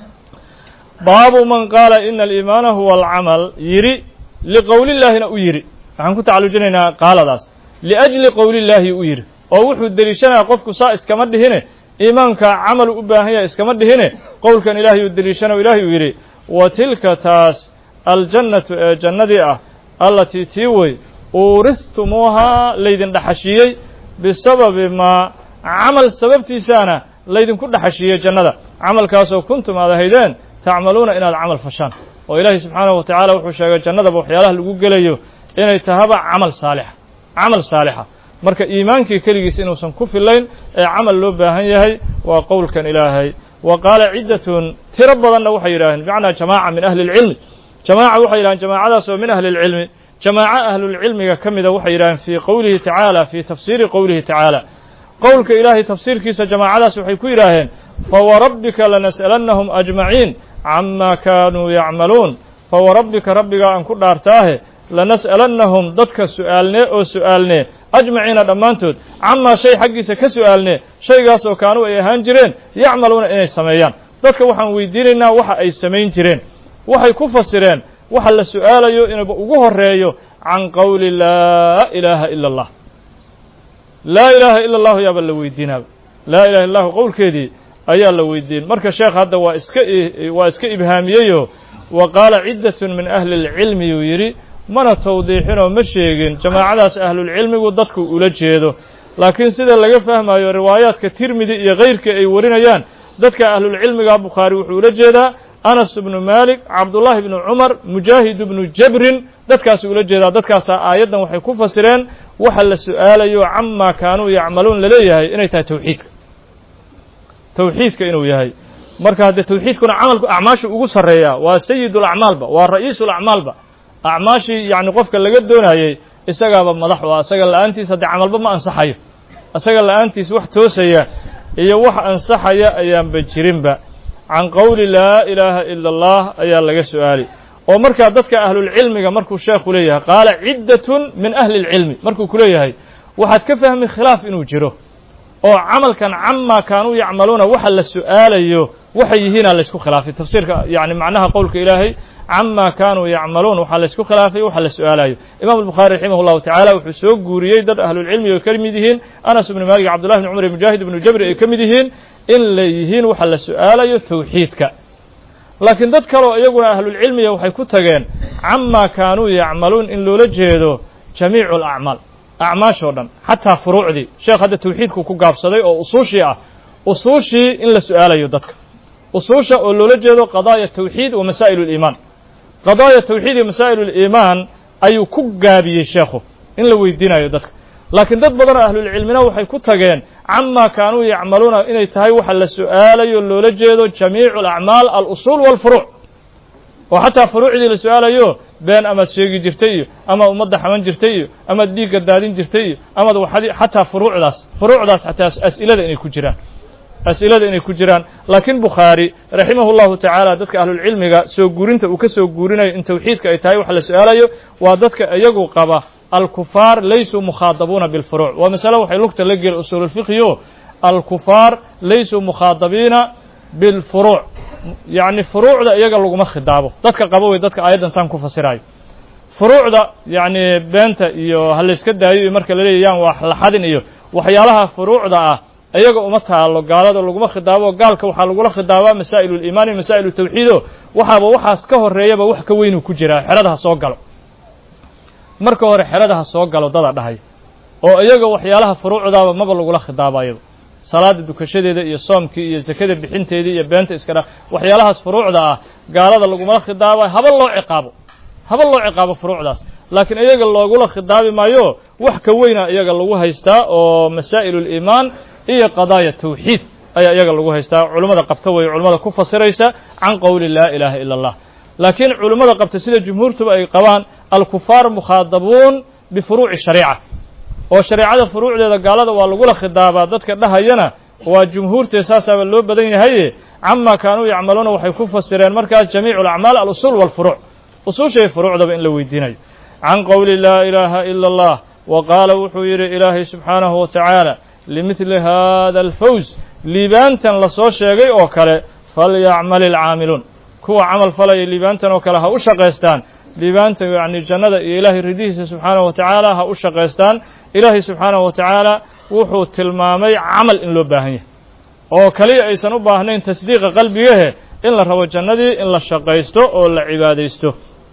Speaker 1: baabu man qaala ina aliimaana huwa alcamal yidhi liqowlillaahina u yidhi waxaan ku tacalujinaynaa qaaladaas liajli qowlillaahi u yidhi oo wuxuu deliishanaya qofku saa iskama dhihine iimaanka camalu u baahan yahay iskama dhihine qowlkan ilaahay uu deliishana ilaahay uu yidhi wa tilka taas aljannatu ee jannadii ah allatii tii wey uuristumuuhaa laydin dhaxashiiyey bisababi maa camal sababtiisaana laydinku dhaxashiiyey jannada camalkaasoo kuntum aad ahaydeen tacmaluuna inaad camal fashaan oo ilaahay subxaanahu wa tacaala wuxuu sheegay jannadaba waxyaalaha lagu gelayo inay tahaba camal saalixa camal saalixa marka iimaankii keligiis inuusan ku filayn ee camal loo baahan yahay waa qowlkan ilaahay wa qaala ciddatun tiro badanna waxay yidhaaheen bimacnaa jamaaca min ahli اlcilmi jamaaca waxay yidhaheen jamaacadaas oo min ahli اlcilmi jamaaco ahlulcilmiga ka mida waxay yidhaheen fii qowlihi tacaala fii tafsiiri qowlihi tacaala qowlka ilaahay tafsiirkiisa jamaacadaas waxay ku yidhaaheen fawarabbika lanas'alannahum ajmaciin cama kaanuu yacmaluun fawarabbika rabbigaa aan ku dhaartaahe lanas'alannahum dadka su'aalnee oo su'aalnee ajmaciina dhammaantood camaa shay xaggiisa ka su'aalnee shaygaasoo kaanuu ay ahaan jireen yacmaluuna inay sameeyaan dadka waxaan weydiinaynaa waxa ay samayn jireen waxay ku fasireen waxa la su'aalayo inuuba ugu horeeyo can qowli laa ilaaha ila allah laa ilaaha ila allahu yaaba la weydiinaaba laa ilaha illa allahu qowlkeedii ayaa la weydiin marka sheekh hadda waa iska waa iska ibhaamiyeyoo wa qaala ciddatun min ahli اlcilmi yuu yidhi mana tawdiixinoo ma sheegin jamaacadaas ahlulcilmigu dadku ula jeedo laakiin sida laga fahmayo riwaayaadka tirmidi iyo kayrkii ay warinayaan dadka ahlulcilmiga bukhaari wuxuu ula jeedaa anas ibnu maalik cabdullaahi ibnu cumar mujaahid ibnu jabrin dadkaasuu ula jeedaa dadkaasaa aayaddan waxay ku fasireen waxa la su'aalayo camaa kaanuu yacmaluun laleeyahay inay tahay tawxiidka tawxiidka inuu yahay marka haddee tawxiidkuna camalku acmaashu ugu sarreeyaa waa sayid ulacmaalba waa ra'iisu lacmaalba acmaashii yacni qofka laga doonayey isagaaba madax u ah isaga la'aantiis haddee camalba ma ansaxayo isaga la'aantiis wax toosaya iyo wax ansaxaya ayaanba jirinba can qowli laa ilaaha ila allah ayaa laga su'aali oo markaa dadka ahlulcilmiga markuu sheekhu leeyahay qaala ciddatun min ahli اlcilmi markuu ku leeyahay waxaad ka fahmi khilaaf inuu jiro oo camalkan camaa kaanuu yacmaluuna waxa la su'aalayo waxay yihiinaa laysku khilaafay tafsiirka yani macnaha qowlka ilaahay cama kaanuu yacmaluun waxaa laysku khilaafay waxa la su'aalayo imam albukhaari raximah llahu tacaala wuxuu soo guuriyey dad ahlulcilmi ay ka mid yihiin anas ibnu maalik cabdullahi bn cumar mujaahid ibnu jabri ay ka mid yihiin in la yihiin waxa la su'aalayo tawxiidka laakiin dad kaleo iyaguna ahlulcilmiga waxay ku tageen camaa kaanuu yacmaluun in loola jeedo jamiicu alacmaal acmaashoo dhan xataa furuucdii sheekh hadda tawxiidku ku gaabsaday oo usuushii ah usuushii in la su'aalayo dadka usuusha oo loola jeedo qadaaya tawxiid wa masaa'il اliimaan qadaaya tawxiid iyo masaa'il اliimaan ayuu ku gaabiyey sheekhu in la weydiinayo dadka laakiin dad badan oo ahlulcilmina waxay ku tageen camaa kaanuu yacmaluuna inay tahay waxa la su'aalayo loola jeedo jamiicu alacmaal alusuul walfuruuc oo xataa furuucdii la su'aalayo been amaad sheegi jirtay iyo amaad ummadda xaman jirtay iyo amaad dhiigga daadin jirtay iyo amaad waxadi xataa furuucdaas furuucdaas xataa as'ilada inay ku jiraan as'ilada inay ku jiraan laakiin bukhaari raximah llahu tacaala dadka ahlulcilmiga soo guurinta uu ka soo guurinayo in tawxiidka ay tahay waxa la su'aalayo waa dadka iyagu qaba alkufaar laysuu mukhaadabuuna bilfuruuc waa masale waxay lugta la geli usuululfiqhiyo alkufaar laysuu mukhaadabiina bilfuruuc yacni furuucda iyaga laguma khidaabo dadka qaba wey dadka aayaddan saan ku fasirayo furuucda yacni beenta iyo ha layska daayo iyo marka la leeyayaan waa laxadin iyo waxyaalaha furuucda ah iyaga uma taalo gaalada laguma khidaabo gaalka waxaa lagula khidaabaa masaa'ilu liimaan iyo masaa'ilu tawxiido waxaaba waxaas ka horeeyaba wax ka weynuu ku jiraa xerada ha soo galo marka hore xerada ha soo galo dada dhahay oo iyaga waxyaalaha furuucdaaba maba lagula khidaabayaba salaada dukashadeeda iyo soomkii iyo zakada bixinteedii iyo beenta iska dha waxyaalahaas furuucda ah gaalada lagumala khidaabayo haba loo ciqaabo haba loo ciqaabo furuucdaas laakiin iyaga loogula khidaabi maayo wax ka weyna iyaga lagu haystaa oo masaa'il اliimaan iyo qadaaya tawxiid ayaa iyaga lagu haystaa culummada qabta weeye culummada ku fasiraysa can qowli laa ilaaha ila اllah laakiin culimmada qabta sida jumhuurtuba ay qabaan alkufaar mukhaadabuun bifuruuci shariica oo shareecada furuucdeeda gaalada waa lagula khidaabaa dadka dhahayana waa jumhuurtee saasaaba loo badan yahaye camaa kaanuu yacmaluuna waxay ku fasireen markaas jamiicu alacmaal alusuul walfuruuc usuushay furuucdaba in la weydiinayo can qowli laa ilaaha ila allah wa qaala wuxuu yidhi ilaahay subxaanahu wa tacaala limidli hada alfawz liibaantan lasoo sheegay oo kale falyacmal ilcaamiluun kuwa camal falaya liibaantan oo kale ha u shaqaystaan liibaanta yacni jannada iyo ilaahay ridihiisa subxaanahu wa tacaala ha u shaqaystaan ilaahay subxaanahu wa tacaala wuxuu tilmaamay camal in loo baahan yahay oo kaliya aysan u baahnayn tasdiiqa qalbigahe in la rabo jannadii in la shaqaysto oo la cibaadaysto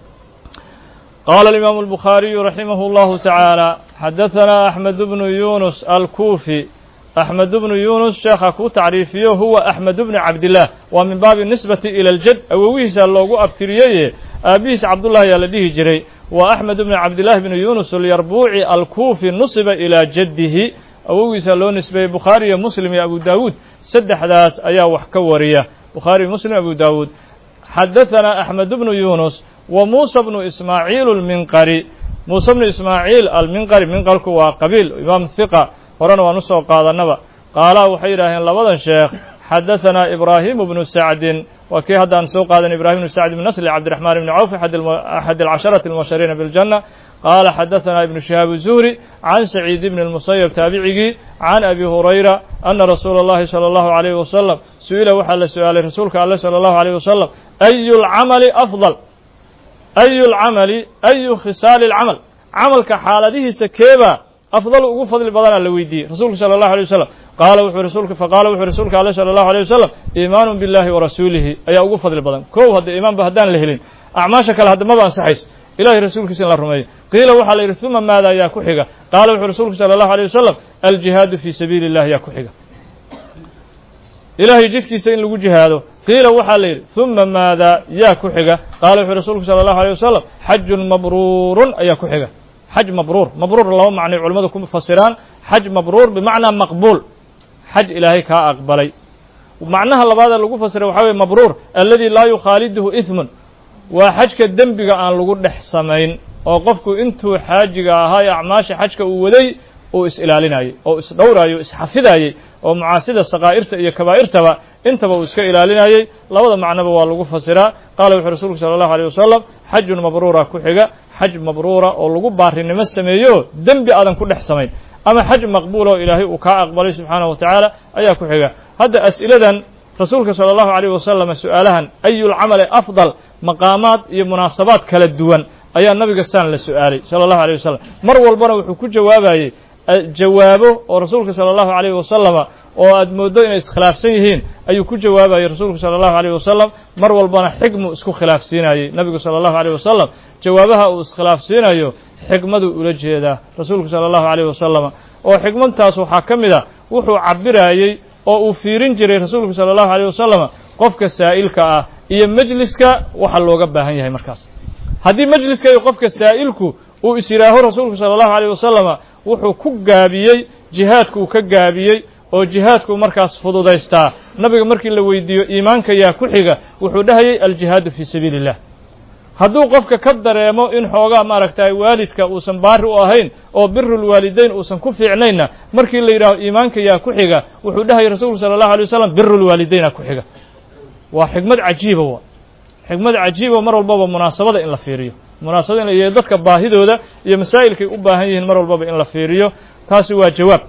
Speaker 1: qaala alimaamu albukhaariyu raximah اllahu tacaala xadahanaa axmed bnu yunus alkuufi axmed bnu yunus sheekha kuu tacriifiyo huwa axmed bnu cabdillaah waa min baabi nisbati ila aljad awowihiisa loogu abtiriyeye aabbihiis cabdullah ayaa la dhihi jiray waa axmed bnu cabdillahi bnu yunus alyarbuuci alkuufi nusiba ilaa jaddihi awogiisa loo nisbeeyey bukhaari iyo muslim iyo abu daawuud saddexdaas ayaa wax ka wariya bukhaari muslim abu daawuud xadahanaa axmed bnu yunus wa muusa bnu ismaaciil alminqari muuse bnu ismaaciil alminqari minqarku waa qabiil imaam hiqa horena waan usoo qaadanaba qaala waxay yidhaaheen labadan sheekh xadahanaa ibraahimu bnu sacdin waa kii haddaan soo qaadan ibrahim bnu sacd bn nasli cabdiraxmaan ibni cawf axad alcasharati almubashariina biاljanna qaala xadahanaa ibnu shihaab zuhri can saciid ibni اlmusayab taabicigii can abi hurayra ana rasuula اllahi salى اllahu عalayh wasalam su-ila waxaa la su-aalay rasuulka alle salى اllahu عalيh wasalam ayu اlcamali afضal ayu lcamali ayu khisaali alcamal camalka xaaladihiisa keebaa afdal ugu fadli badanaa la weydiiyey rasuulka sala allahu alay wasalam qaala wuxuu rasuulka faqaala wuxuu rasuulka ale sala allahu alay wasalam iimaanu billahi wa rasuulihi ayaa ugu fadli badan kow hadda iimaanba haddaan la helin acmaasha kale hadda maba ansaxayso ilahay rasuulkiisa in la rumeeyo qiila waxaa la yidhi uma maada yaa ku xiga qaala wuxuu rasuulku sala allahu alay wasalam aljihaadu fii sabiili illahi yaa ku xiga ilahay jidkiisa in lagu jihaado qiila waxaa la yidhi uma maada yaa ku xiga qaala wuxuu rasuulku sala allahu alay wasalam xajun mabruurun ayaa ku xiga xaj mabruur mabruur laba macnay culimmadu ku fasiraan xaj mabruur bimacnaa maqbuul xaj ilaahay kaa aqbalay macnaha labaad ee lagu fasiray waxaa weye mabruur aladi laa yukhaaliduhu ismun waa xajka dembiga aan lagu dhex samayn oo qofku intuu xaajiga ahaa ee acmaasha xajka uu waday uu is-ilaalinayey oo isdhowraayey o isxafidayey oo macaasida sakaa'irta iyo kabaa'irtaba intaba uu iska ilaalinayey labada macnoba waa lagu fasiraa qaala wuxuu rasuulku sala allahu aleyh wasalam xajun mabruura ku xiga xaj mabruura oo lagu baarinimo sameeyo dembi aadan ku dhex samayn ama xaj maqbuul oo ilaahay uu kaa aqbalay subxaanahu wa tacaala ayaa ku xiga hadda as'iladan rasuulka sala allahu aleyh wasalam su-aalahan ayulcamali afdal maqaamaad iyo munaasabaad kala duwan ayaa nabiga saan la su-aalay sala allahu aleyh wasalam mar walbana wuxuu ku jawaabayey jawaabo oo rasuulka sala allahu aleyh wasalama oo aad mooddo inay iskhilaafsan yihiin ayuu ku jawaabayey rasuulku sala allahu aleyh wasalam mar walbana xigmu isku khilaafsiinayey nabigu sala allahu aleyh wasalam jawaabaha uu iskhilaafsiinayo xigmaduu ula jeedaa rasuulku sala allahu aleyh wasalama oo xigmadtaas waxaa ka mid a wuxuu cabirayey oo uu fiirin jiray rasuulku sala allahu aleyh wasalama qofka saa'ilka ah iyo mejliska waxa looga baahan yahay markaas haddii mejliska iyo qofka saa'ilku uu is yidhaaho rasuulku sala allahu aleyh wasalama wuxuu ku gaabiyey jihaadku uu ka gaabiyey oo jihaadku markaas fududaystaa nabiga markii la weydiiyo iimaanka yaa ku xiga wuxuu dhahayey aljihaadu fii sabiili illah hadduu qofka ka dareemo in xoogaa maaragtay waalidka uusan baari u ahayn oo birulwaalidayn uusan ku fiicnaynna markii la yidhaaho iimaanka yaa ku xiga wuxuu dhahayay rasuulku sala allahu alay wasalam birulwaalidayna ku xiga waa xigmad cajiiba wa xigmad cajiiba mar walbaba munaasabada in la fiiriyo munaasabada iyo dadka baahidooda iyo masaa'ilkay u baahan yihiin mar walbaba in la fiiriyo taasi waa jawaab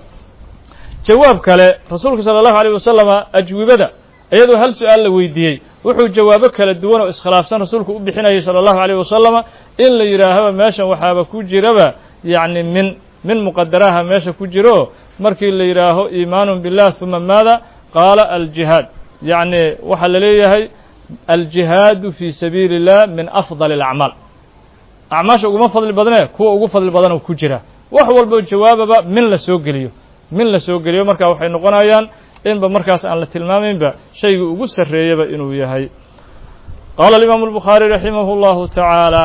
Speaker 1: jawaab kale rasuulka sala allahu aleyh wasalama ajwibada iyadoo hal su-aal la weydiiyey wuxuu jawaabo kala duwan oo iskhilaafsan rasuulku u bixinayay sala allahu aleyh wasalama in la yidhaahaba meeshan waxaaba ku jiraba yacni min min muqadaraha meesha ku jiro markii la yidhaaho iimaanun billah huma maada qaala aljihaad yacni waxaa la leeyahay aljihaadu fii sabiili illah min afdali alacmaal acmaasha uguma fadli badnee kuwa ugu fadli badan oo ku jira wax walbo jawaababa min la soo geliyo min la soo geliyo marka waxay noqonayaan inba markaas aan la tilmaamaynba shaygii ugu sarreeyaba inuu yahay qaala alimaamu albukhaari raximah اllahu tacaala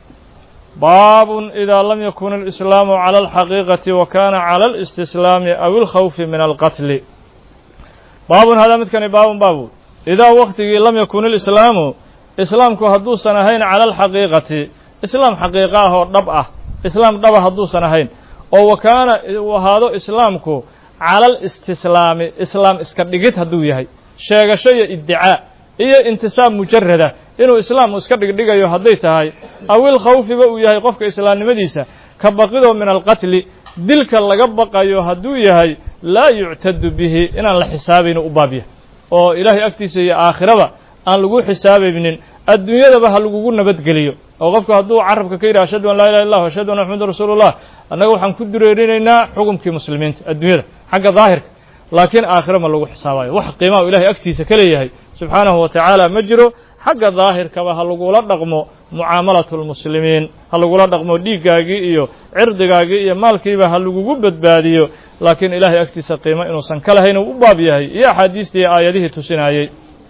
Speaker 1: baabun idaa lam yakun alislaamu cala alxaqiiqati wa kana cala alistislaami aw ilkhawfi min alqatli baabun hadaa midkani baabun baabu idaa waktigii lam yakun ilislaamu islaamku hadduusan ahayn cala alxaqiiqati islaam xaqiiqa ah oo dhab ah islaam dhaba hadduusan ahayn oo wa kaana uu ahaado islaamku cala alistislaami islaam iska dhigid hadduu yahay sheegasho iyo iddicaa iyo intisaab mujarada inuu islaam iska dhigdhigayo hadday tahay awil khawfiba uu yahay qofka islaamnimadiisa ka baqidoo min alqatli dilka laga baqayo hadduu yahay laa yuctadu bihi inaan la xisaabayno u baabya oo ilaahay agtiisa iyo aakhiraba aan lagu xisaabaynin adduunyadaba ha lagugu nabadgeliyo oo qofku hadduu carabka ka yidhaha ashhadu an laa ilaha illah ashhadu anna maxamadu rasuulullah annaga waxaan ku dureerinaynaa xukumkii muslimiinta adduunyada xagga daahirka laakiin aakhiro ma lagu xisaabayo wax qiimaha ilahay agtiisa ka leeyahay subxaanahu wa tacaala ma jiro xagga daahirkaba ha lagula dhaqmo mucaamalatu lmuslimiin ha lagula dhaqmo dhiiggaagii iyo cirdigaagii iyo maalkiiba ha lagugu badbaadiyo laakiin ilaahay agtiisa qiimo inuusan ka lahayn uu u baab yahay iyo axaadiistii iyo aayadihii tusinayey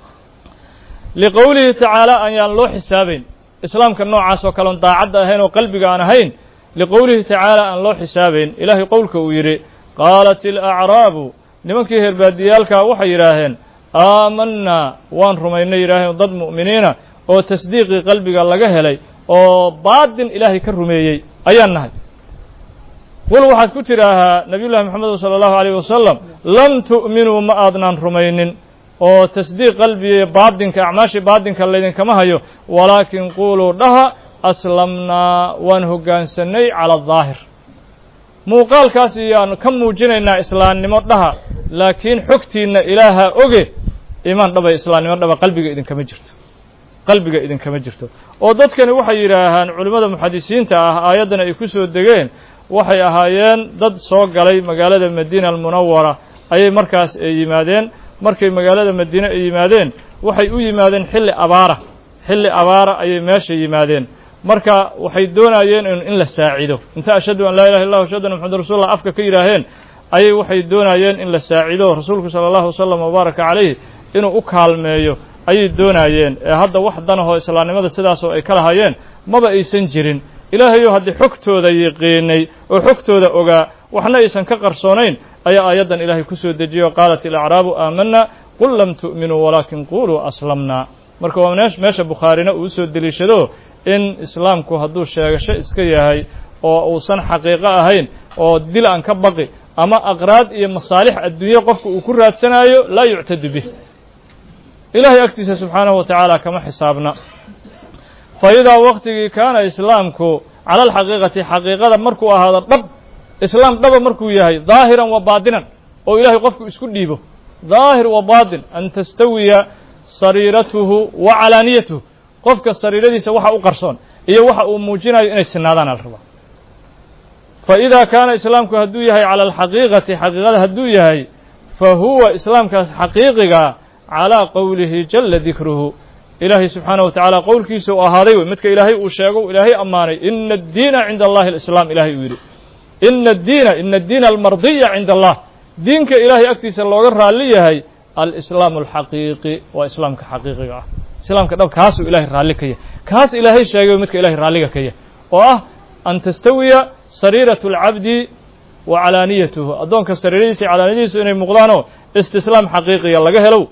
Speaker 1: liqowlihi tacaala ayaan loo xisaabayn islaamka noocaas oo kaleon daacadda ahayn oo qalbiga aan ahayn liqowlihi tacaala aan loo xisaabayn ilaahay qowlka uu yidhi qaalat ilacraabu nimankii herbaadiyaalkaa waxay yidhaaheen aamanaa waan rumaynay yidhaaheen dad mu'miniina oo tasdiiqii qalbiga laga helay oo baadin ilaahay ka rumeeyey ayaan nahay qul waxaad ku tidhaahaa nabiyullahi moxamed sala allahu alayh wasalam lam tu'minuu ma aadnaan rumaynin oo tasdiiq qalbiga baadinka acmaashii baadinka laydinkama hayo walaakin quuluu dhaha aslamnaa waan hoggaansanay cala adaahir muuqaalkaas iyaan ka muujinaynaa islaamnimo dhaha laakiin xogtiinna ilaaha oge iimaan dhaba islaamnimo dhaba qalbiga idinkama jirto qalbiga idinkama jirto oo dadkani waxay yidhaahaan culimmada muxadisiinta ah aayaddan ay ku soo degeen waxay ahaayeen dad soo galay magaalada madiina almunawara ayay markaas ay yimaadeen markay magaalada madiine ay yimaadeen waxay u yimaadeen xilli abaara xilli abaara ayay meesha yimaadeen marka waxay doonayeen in la saacido inta ashhadu an laa ilaha illah ashhadu anna maxamadu rasulullah afka ka yidhaaheen ayay waxay doonayeen in la saacido rasuulku sala allahu wasalam wabaaraka calayh inuu u kaalmeeyo ayay doonayeen ee hadda wax danahoo islaamnimada sidaasoo ay ka lahayeen maba aysan jirin ilaahayo haddii xogtooda yiqiinay oo xogtooda ogaa waxna aysan ka qarsoonayn ayaa aayaddan ilaahay ku soo dejiye oo qaalat ilacraabu aamanna qul lam tu'minuu walaakin quluu aslamna marka waa meesha bukhaarina uu usoo deliishado in islaamku hadduu sheegasho iska yahay oo uusan xaqiiqo ahayn oo dil aan ka baqi ama aqraad iyo masaalix adduunye qofka uu ku raadsanayo laa yuctadu bih ilaahay agtiisa subxaanahu wa tacaala kama xisaabna fa idaa waktigii kaana islaamku cala alxaqiiqati xaqiiqada markuu ahaado dhab islaam dhaba markuu yahay daahiran wa baatinan oo ilaahay qofku isku dhiibo daahir wa baatin an tastawiya sariiratuhu wa calaaniyatuhu qofka sariiradiisa waxa u qarsoon iyo waxa uu muujinayo inay sinaadaan ala rabaa fa idaa kaana islaamku hadduu yahay cala alxaqiiqati xaqiiqada hadduu yahay fa huwa islaamkaas xaqiiqiga calaa qowlihi jala dikruhu ilaahay subxaanaه wa tacaala qowlkiisa uu ahaaday wey midka ilaahay uu sheego ilaahay ammaanay ina addiina cinda allahi alislaam ilahay uu yidhi ina addiina ina addiina almardiya cinda allah diinka ilaahay agtiisa looga raalli yahay alislaamu alxaqiiqi waa islaamka xaqiiqiga ah islaamka dhab kaasuu ilahay raalli ka yahay kaas ilaahay sheegay midka ilahay raalliga ka yahay oo ah an tastawiya sariiratu alcabdi wa calaaniyatuhu addoonka sariiradiisa iyo calaaniyadiisu inay muuqdaanoo istislaam xaqiiqiya laga helow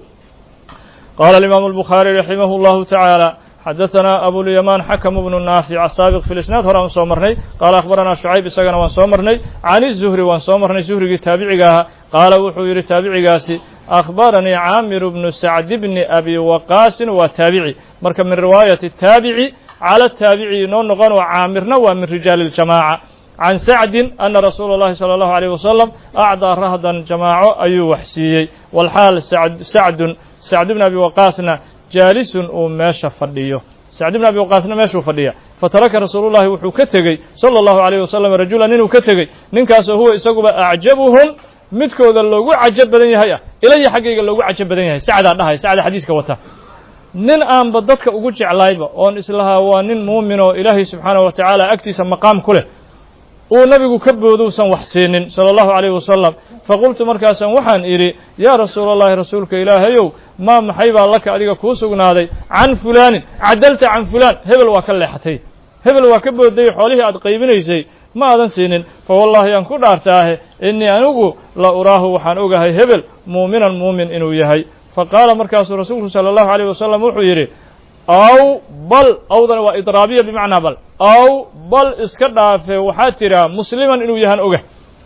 Speaker 1: qala alimaamu albukhaari raximah اllahu tacaala xadaثana abulyamaan xakm bnu naafic asaabiq fi lisnaad hore aan soo marnay qaala akhbaranaa shucayb isagana waan soo marnay can izuhri waan soo marnay zuhrigii taabiciga ahaa qaala wuxuu yidhi taabicigaasi akhbaranii caamiru bnu sacdi bni abi waqaasin waa taabici marka min riwaayati taabici cala taabici inoo noqon oo caamirna waa min rijaali اljamaaca can sacdin ana rasuula اllahi salى اllahu alيyh wasalam acdaa rahdan jamaaco ayuu wax siiyey walxaal sacdun sacd bn abi waqaasna jaalisun uu meesha fadhiyo sacd bn abi waqaasna meeshuu fadhiya fataraka rasuulullahi wuxuu ka tegey sala allahu alayh wasalam rajulan inuu ka tegey ninkaasoo huwa isaguba acjabuhum midkooda loogu cajab badan yahay ah ilaya xaggayga loogu cajab badan yahay sacdaa dhahay sacda xadiiska wata nin aanba dadka ugu jeclayba oon islahaa waa nin muumin oo ilaahay subxaanahu wa tacaala agtiisa maqaam ku leh uu nabigu ka boodousan wax siinin sala allahu calayh wasalam faqultu markaasaan waxaan idhi yaa rasuula allahi rasuulka ilaahayow maa maxay baa laka adiga kuu sugnaaday can fulaanin cadalta can fulaan hebel waa ka leexatay hebel waa ka booday xoolihii aad qaybinaysay ma aadan siinin fa wallaahi aan ku dhaartaahe innii anigu la uraahu waxaan ogahay hebel muuminan muumin inuu yahay fa qaala markaasuu rasuulku sala allahu alayh wasalam wuxuu yidhi aw bal awdana waa idraabiya bimacnaa bal aw bal iska dhaafe waxaad tidhaa musliman inuu yahaan oga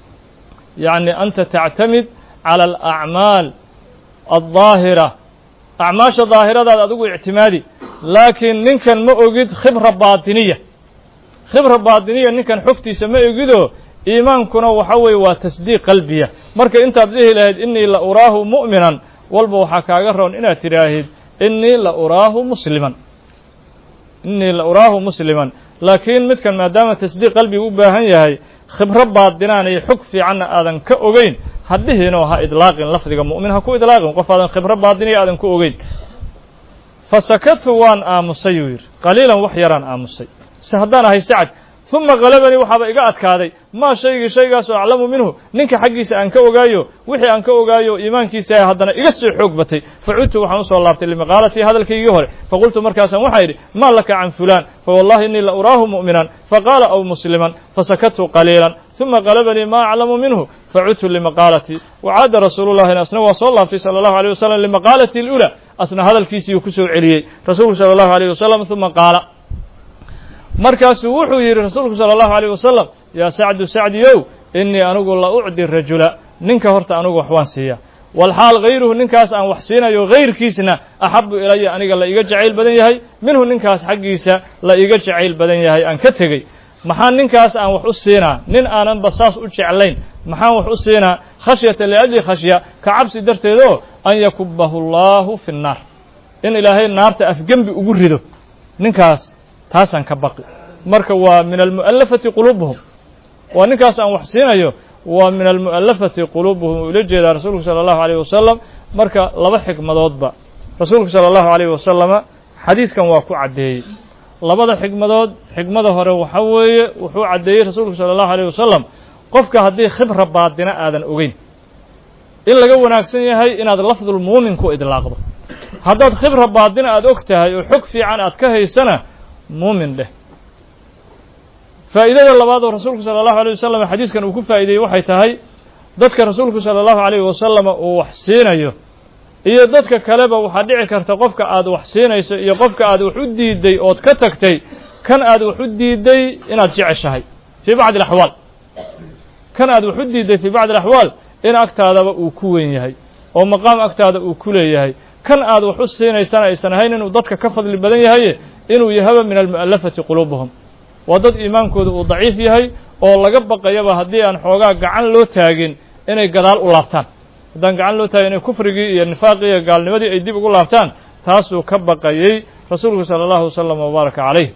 Speaker 1: yacni anta tactamid cala alacmaal aldaahira acmaasha daahiradaad adigu ictimaadi laakiin ninkan ma ogid khibra baatiniya khibra baatiniya ninkan xogtiisa ma ogidoo iimaankuna waxa weeye waa tasdiiq qalbiya marka intaad dhihi lahayd innii la uraahu mu'minan walba waxaa kaaga roon inaad tidhaahid innii la uraahu musliman innii la uraahu musliman laakiin midkan maadaama tasdiiq qalbiga u baahan yahay khibro baadinaan iyo xog fiicanna aadan ka ogeyn ha dhihinoo ha idlaaqin lafdiga mu'min ha ku idlaaqin qof aadan khibro baadiniya aadan ku ogeyn fa sakatu waan aamusay yuu yidhi qaliilan wax yaraan aamusay se haddaan ahay sacad uma qalabanii waxaaba iga adkaaday maa shaygii shaygaasoo aclamu minhu ninka xaggiisa aan ka ogaayo wixii aan ka ogaayo iimaankiisa haddana iga sii xoog batay facudtu waxaan usoo laabtay limaqaalatii hadalkaygii hore faqultu markaasaan waxaa yidhi maa laka can fulaan fawallahi innii la uraahu mu'minan faqaala aw musliman fasakatu qaliilan uma qalabanii maa aclamu minhu facudtu limaqaalatii wacaada rasuulullahina asna waa soo laabtay sala allahu alيyh wasalam limaqaalati اlأulى asna hadalkiisiiuu ku soo celiyey rasuulku sala allahu alيyh wasalam uma qaala markaasuu wuxuu yidhi rasuulku salى اllahu alيyh wasalam yaa sacdu sacdiyow innii anigu la ucdi rajula ninka horta anigu wax waan siiya walxaal hayruhu ninkaas aan wax siinayo hayrkiisna axabu ilaya aniga la iga jacayl badan yahay minhu ninkaas xaggiisa la iga jacayl badan yahay aan ka tegey maxaa ninkaas aan wax u siinaa nin aananba saas u jeclayn maxaan wax u siinaa khashyata liajli khashya ka cabsi darteedoo an yakubahu allahu fi nnaar in ilaahay naarta afgembi ugu rido ninkaas taasaan ka baqi marka waa min almu'alafati quluubuhum waa ninkaas aan wax siinayo waa min almu'alafati quluubuhum uu ula jeedaa rasuulku sala allahu alayh wasalam marka laba xikmadoodba rasuulku sala allahu alayh wasalama xadiiskan waa ku caddeeyey labada xikmadood xikmada hore waxa weeye wuxuu caddeeyey rasuulku sala allahu alayh wasalam qofka haddii khibra baadina aadan ogeyn in laga wanaagsan yahay inaad lafdulmuumin ku idlaaqdo haddaad khibra baadina aada og tahay oo xog fiican aad ka haysana muumin dheh faa'iidada labaad oo rasuulku sala allahu alayh wasalam xadiiskan uu ku faa'ideeyey waxay tahay dadka rasuulku sala allahu alayhi wasalama uu wax siinayo iyo dadka kaleba waxaa dhici karta qofka aad wax siinayso iyo qofka aad wax u diiday ood ka tagtay kan aad wax u diiday inaad jeceshahay fii bacdi alaxwaal kan aad wax u diiday fii bacdi alaxwaal in agtaadaba uu ku weyn yahay oo maqaam agtaada uu ku leeyahay kan aad wax u siinaysana aysan ahayn inuu dadka ka fadli badan yahaye inuu yahaba min almu'alafati quluubuhum waa dad iimaankooda uu daciif yahay oo laga baqayaba haddii aan xoogaa gacan loo taagin inay gadaal u laabtaan haddaan gacan loo taagin inay kufrigii iyo nifaaqii iyo gaalnimadii ay dib ugu laabtaan taasuu ka baqayey rasuulku sala allahu wasalam wabaaraka calayh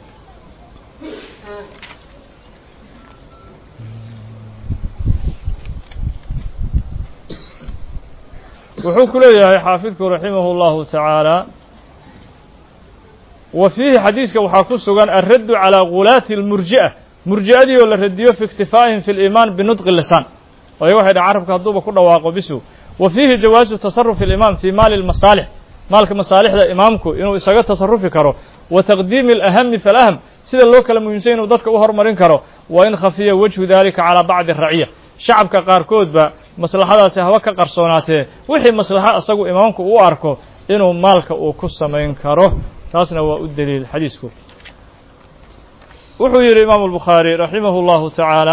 Speaker 1: wuxuu ku leeyahay xaafidku raximahu اllahu tacaala wa fiihi xadiiska waxaa ku sugan alraddu calىa gulaati اlmurji'a murji'adii oo la radiyo fi iktifaa'ihim fi اliimaan binudqi lisaan waayo waxay dhaha carabka hadduuba ku dhawaaqo bisu wa fiihi jawaazu tasarufi اlimaam fii maali اlmasaalix maalka masaalixda imaamku inuu isaga tasarufi karo wa taqdiimi alahami falaham sida loo kala muhiimsay inuu dadka u hormarin karo wa in khafiya wajhu dalika calىa bacdi raciya shacabka qaarkoodba maslaxadaasi haba ka qarsoonaatee wixii maslaxo isagu imaamku u arko inuu maalka uu ku samayn karo taasna waa u deliil xadiisku wuxuu yidhi imaamu albukhaari raximahu اllahu tacaala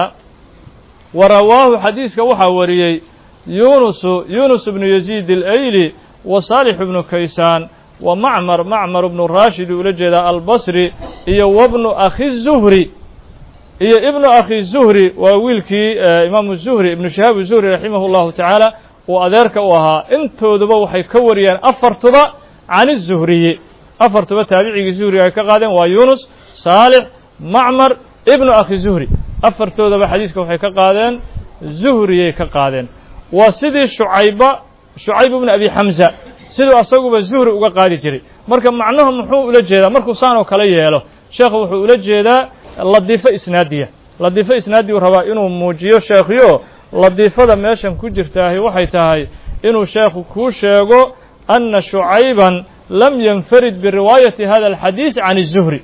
Speaker 1: wa rawaahu xadiiska waxaa wariyey yunusu yunus bnu yaziid اlayli wa saalix bnu kaysaan wa macmar macmar bnu raashid ula jeedaa albasri iyo wabnu akhi zuhri iyo ibnu akhi zuhri waa wiilkii imaamu zuhri ibnu shihaab zuhri raximah اllahu tacaala uu adeerka u ahaa intooduba waxay ka wariyeen afartuba can الzuhriyi afartuba taabicigii zuhri ay ka qaadeen waa yunus saalix macmar ibnu akhi zuhri afartoodaba xadiiska waxay ka qaadeen zuhriyay ka qaadeen waa sidii shucayba shucayb ibnu abi xamza siduu asaguba zuhri uga qaadi jiray marka macnuhu muxuu ula jeedaa markuu saan oo kale yeelo sheekhu wuxuu ula jeedaa ladiifo isnaadiya ladiifo isnaadiyu rabaa inuu muujiyo sheekhiyo ladiifada meeshan ku jirtaahi waxay tahay inuu sheekhu kuu sheego anna shucayban lam yanfarid biriwaayati hada alxadiis can الzuhri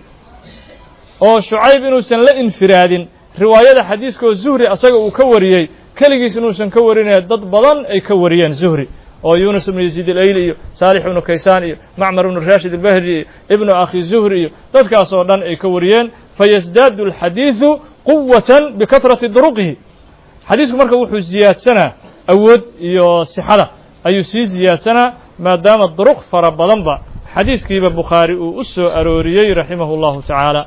Speaker 1: oo shucayb inuusan la infiraadin riwaayada xadiiska oo zuhri asaga uu ka wariyey keligiis inuusan ka warinaya dad badan ay ka wariyeen zuhri oo yunus ibnu yaziid alayli iyo saalix ibnu kaysaan iyo macmar ibnu rashid albahri iyo ibnu akhi zuhri iyo dadkaas oo dhan ay ka wariyeen fayasdaadu alxadiidu quwatan bikatrati duruqihi xadiisku marka wuxuu ziyaadsanaa awood iyo sixada ayuu sii ziyaadsanaa maadaama duruq fara badanba xadiiskiiba bukhaari uu u soo arooriyey raximahu اllahu tacaala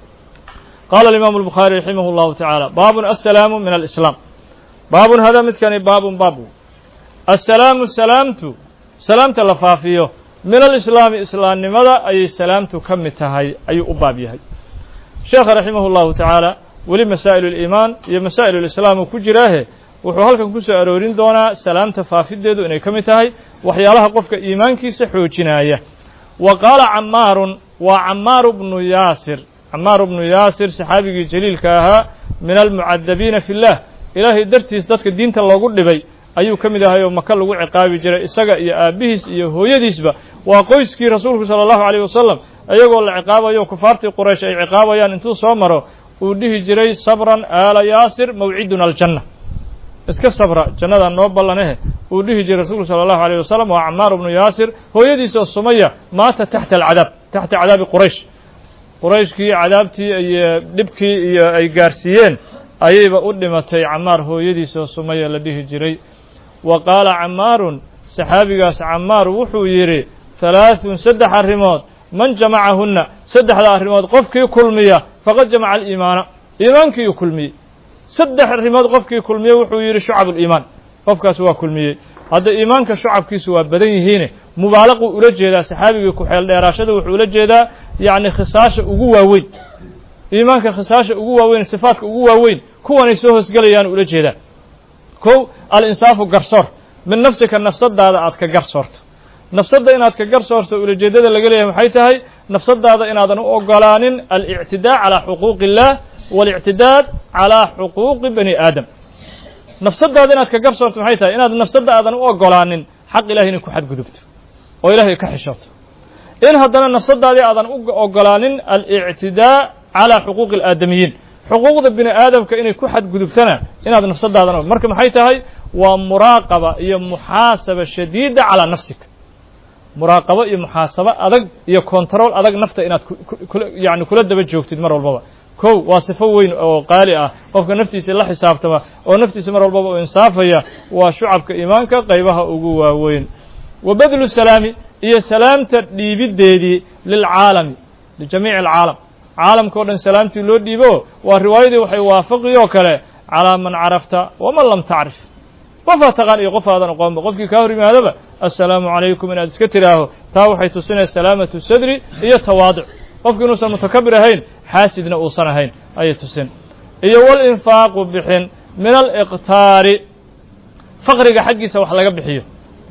Speaker 1: qaala alimaamu albukhaari raximah اllahu tacaala baabun assalaamu min alislaam baabun hada midkani baabun baabu assalaamu salaamtu salaamta la faafiyo min alislaami islaamnimada ayay salaamtu ka mid tahay ayuu u baab yahay sheekha raximah اllahu tacaala weli masaa'il اliimaan iyo masaa'il اlislaam uu ku jiraahe wuxuu halkan ku soo aroorin doonaa salaamta faafideedu inay ka mid tahay waxyaalaha qofka iimaankiisa xoojinaya wa qaala camaarun waa camaaru bnu yaasir camaaru bnu yaasir saxaabigii jaliilka ahaa min almucadabiina fi اllah ilaahay dartiis dadka diinta loogu dhibay ayuu ka mid ahay oo maka lagu ciqaabi jiray isaga iyo aabbihiis iyo hooyadiisba waa qoyskii rasuulku sala allahu alayh wasalam iyagoo la ciqaabayo kufaartii quraysh ay ciqaabayaan intuu soo maro uu dhihi jiray sabran aala yaasir mawciduna aljanna iska sabra jannadaa noo ballanehe uu dhihi jiray rasuulku sala allahu alayh wasalam waa camaar bnu yaasir hooyadiisoo sumaya maata taxta alcadaab taxta cadaabi quraysh qurayshkii cadaabtii iyo dhibkii iyo ay gaarsiiyeen ayayba u dhimatay camaar hooyadiisoo sumaya la dhihi jiray wa qaala camaarun saxaabigaas camaar wuxuu yidhi halaaثun saddex arrimood man jamacahunna saddexda arrimood qofkii kulmiya faqad jamaca aliimaana iimaankii uu kulmiyey saddex arrimood qofkii kulmiyey wuxuu yidhi shucab اliimaan qofkaas waa kulmiyey hadda iimaanka shucabkiisu waa badan yihiine mubaalaquu ula jeedaa saxaabigii ku-xeel dheeraashada wuxuu ula jeedaa yacni khisaasha ugu waaweyn iimaanka khisaasha ugu waaweyn sifaadka ugu waaweyn kuwanay soo hoosgelayaan ula jeedaa kow al-insaafu garsoor min nafsika nafsadaada aad ka garsoorto nafsadda inaad ka garsoorto ulajeeddada laga leeyahay maxay tahay nafsadaada inaadan u ogolaanin alictidaa calaa xuquuqi illaah waاlictidaad calaa xuquuqi bani aadam nafsadaada inaad ka garsoorto maxay tahay inaad nafsadda aadan u ogolaanin xaq ilahay inay ku xadgudubto oo ilahay ka xishooto in haddana nafsadaadii aadan u ogolaanin alictidaa calaa xuquuqi alaadamiyiin xuquuqda bini aadamka inay ku xadgudubtana inaad nafsadaadan marka maxay tahay waa muraaqaba iyo muxaasaba shadiida calaa nafsika muraaqabo iyo muxaasabo adag iyo control adag nafta inaad yani kula daba joogtid mar walbaba kow waa sifo weyn oo qaali ah qofka naftiisa la xisaabtama oo naftiisa mar walbaba u insaafaya waa shucabka iimaanka qaybaha ugu waaweyn wa badlu salaami iyo salaamta dhiibiddeedii lilcaalami lijamiici alcaalam caalamka o dhan salaamtii loo dhiibo waa riwaayadii waxay waafaqi oo kale calaa man carafta waman lam tacrif qofaa taqaan iyo qof aadan aqoonba qofkii kaa hor yimaadaba assalaamu calaykum inaad iska tidhaaho taa waxay tusinaya salaamatu sadri iyo tawaaduc qofki inuusan mutakabir ahayn xaasidna uusan ahayn ayay tusin iyo walinfaaqu bixin min aliqtaari faqriga xaggiisa wax laga bixiyo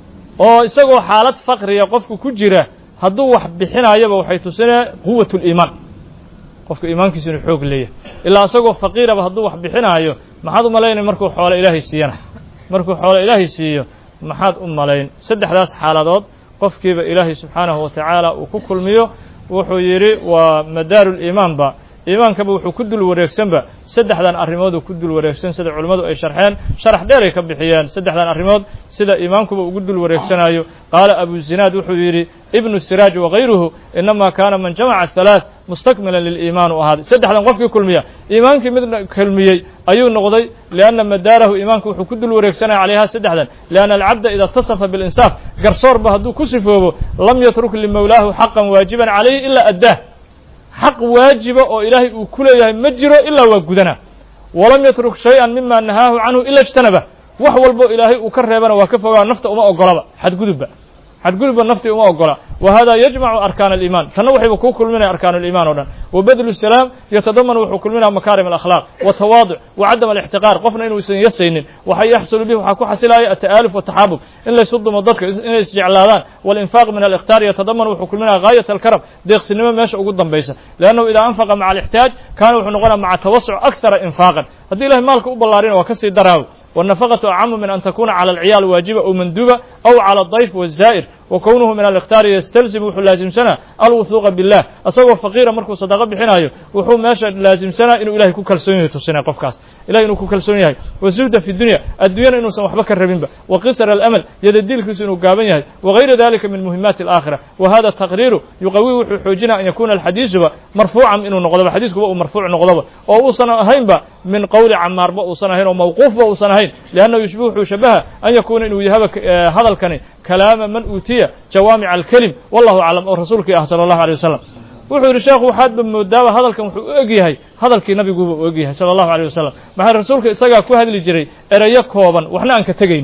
Speaker 1: oo isagoo xaalad faqriga qofku ku jira hadduu wax bixinayoba waxay tusinaya quwat liimaan qofka iimaankiisa inuu xoog leeyahay ilaa isagoo faqiiraba hadduu wax bixinaayo maxaad u malaynay markuu xoolo ilaahay siiyana markuu xoolo ilaahay siiyo maxaad u malayn saddexdaas xaaladood qofkiiba ilaahay subxaanahu wa tacaala uu ku kulmiyo wuxuu yidhi waa madaaru liimaanba iimaankaba wuxuu ku dul wareegsanba saddexdan arrimooduu ku dul wareegsan sida culimmadu ay sharxeen sharax dheer ay ka bixiyeen saddexdan arrimood sida iimaankuba ugu dul wareegsanayo qaala abu zinaad wuxuu yidhi ibnu siraaj wakayruhu inama kaana man jamaca halaaث mustakmilan liliimaan u ahaaday saddexdan qofkii kulmiya iimaankii mid kulmiyey ayuu noqday lianna madaarahu iimaanku wuxuu ku dul wareegsanaya calayha saddexdan lianna alcabda ida اtasafa biاlinsaaf garsoorba hadduu ku sifoobo lam yatruk limowlaahu xaqan waajiban calayhi ila addaah xaq waajiba oo ilaahay uu ku leeyahay ma jiro ilaa waa gudana walam yatruk shay-an mima nahaahu canhu ila اjtanaba wax walbo ilaahay uu ka reebana waa ka fogaa nafta uma ogolaba xadgudubba xadgudubba naftii uma ogola wa hada yajmacu arkaan aliiman tanna waxayba kuu kulminaya arkaan aliiman o dhan wa badlu salaam yatadamanu wuxuu kulminaya makaarim alakhlaaq watawaaduc wa cadam alixtiqaar qofna inuusan yasaynin waxa yaxsulu bihi waxaa ku xasilaya ata'aaluf wataxaabub in laysu dumo dadka inay isjeclaadaan walinfaaq min alikhtaar yatadamanu wuxuu kulminaya gaayat alkaram deeqsinimo meesha ugu dambaysa liannahu idaa anfaqa maca alixtiyaaj kaana wuxuu noqonaya maca tawasuc akthara infaaqan haddii ilahay maalka u ballaarina waa kasii daraawo والنفقة أعم من أن تكون على العيال واجبة أو مندوبة أو على الضيف والزائر وكونه من الاختار يستلزم وxuu laaزمسana الوثوق بالله asagoo فقيرa markuu صدقة bixinayo wuxuu meesha laaزمسana inuu ilahay ku kalsoon yahay tusinaya qofkaas ilahay inuu ku kalsoon yahay وزهda في الدuنيا addunyana inuusan waxba ka rabinba وقصر الأمل yadadiilkiisu inuu gaaban yahay وغayra ذلika min مهiمaaت الآخرة وhذا التقرير يuqawي wuxuu xoojinaya an yakuna الxadيiثuba marفوعا inuu noqdoba xadiiskuba uu marفوuع noqdoba oo uusan ahaynba min qowli camaarba uusan ahayn oo mawquufba uusan ahayn لأnnahu yuشبه wuxuu shabaha an yakuna inuu yahaba hadalkani kalaama man uutiya jawaamic alkelim wallahu aclam oo rasuulkii ah sala allahu alay wasalam wuxuu yidhi sheekhu waxaadba moodaaba hadalkan wuxuu u eg yahay hadalkii nabiguuba u eg yahay sala allahu alيyh wasalam maxaa rasuulka isagaa ku hadli jiray erayo kooban waxna aan ka tegayn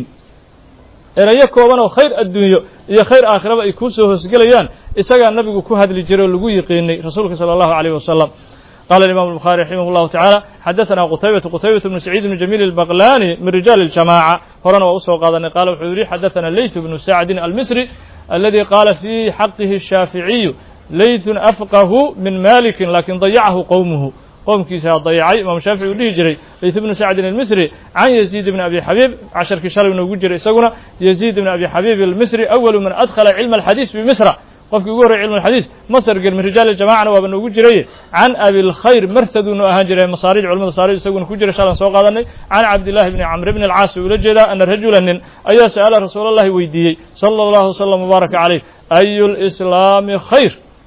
Speaker 1: erayo kooban oo khayr adduunyo iyo khayr aakhiraba ay kuu soo hoosgelayaan isagaa nabigu ku hadli jiray oo lagu yiqiinay rasuulka salى allahu alيyh wasalam قال الإمام البخاري رحمه الله تعالى حدثنا قتيبة قتيبة بن سعيد بن جميل البغلاني من رجال الجماعة هرنا وأسوى قادني قال وحوري حدثنا الليث بن سعد المصري الذي قال في حقه الشافعي ليث أفقه من مالك لكن ضيعه قومه qowmkiisa dayacay imaam shaafici uu dhihi jiray layth bnu sacdin almisri can yaziid bni abi xabiib casharkii shalay noogu jiray isaguna yaziid bni abi xabiib almisri awalu man adkhala cilma alxadiis bimisra qofkii ugu horrey cilmu alxadiis masr gel min rijaali jamacana waaba noogu jiraye can abilkhayr marthaduunu ahaan jiray masaarij culamada masaarij isaguna ku jira shalan soo qaadanay can cabdillahi bni camr bni alcaas ula jeedaa ana rajula nin ayaa sa'ala rasuul allahi weydiiyey sala allahu wslam mubaaraka calayh ayu lislaami khayr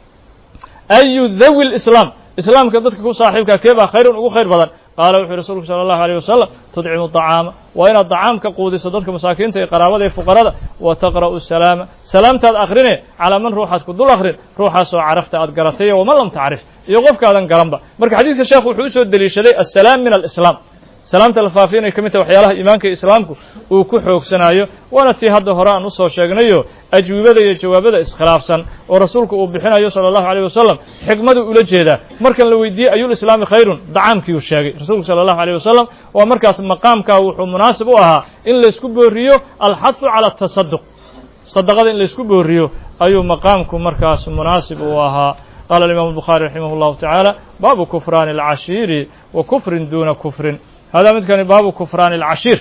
Speaker 1: ayu dawi lislaam islaamka dadka ku saaxiibka kee baa khayrun ugu khayr badan qaala wuxuu rasuulku sala allahu alayh wasalam tudcimu طacaama waa inaad dacaamka quudiso dadka masaakiinta iyo qaraabada iyo fuqarada wa taqra'u salaama salaamtaad akhrine calaa man ruuxaad ku dul akhrin ruuxaasoo carafta aad garatayo waman lam tacrif iyo qofkaadan garanba marka xadiidka sheekhu wuxuu usoo deliishaday assalaam min alislaam salaamta la faafiya inay ka mid tahay waxyaalaha iimaanka islaamku uu ku xoogsanayo waana tii hadda hore aan usoo sheegnayo ajwibada iyo jawaabada iskhilaafsan oo rasuulku uu bixinayo sala allahu alayh wasalam xikmadu ula jeedaa markan la weydiiyey ayulislaami khayrun dacaamkiiuu sheegay rasuulku sala allahu alayh wasalam waa markaas maqaamkaa wuxuu munaasib u ahaa in laysku booriyo alxadfu cala atasaduq sadaqada in laysku booriyo ayuu maqaamku markaas munaasib u ahaa qala alimam الbuخarي raximah الlahu taعaalى baabu kufraani اlcashiiri wa kufrin duna kufrin hada midkani baabu kufraani اlcashiir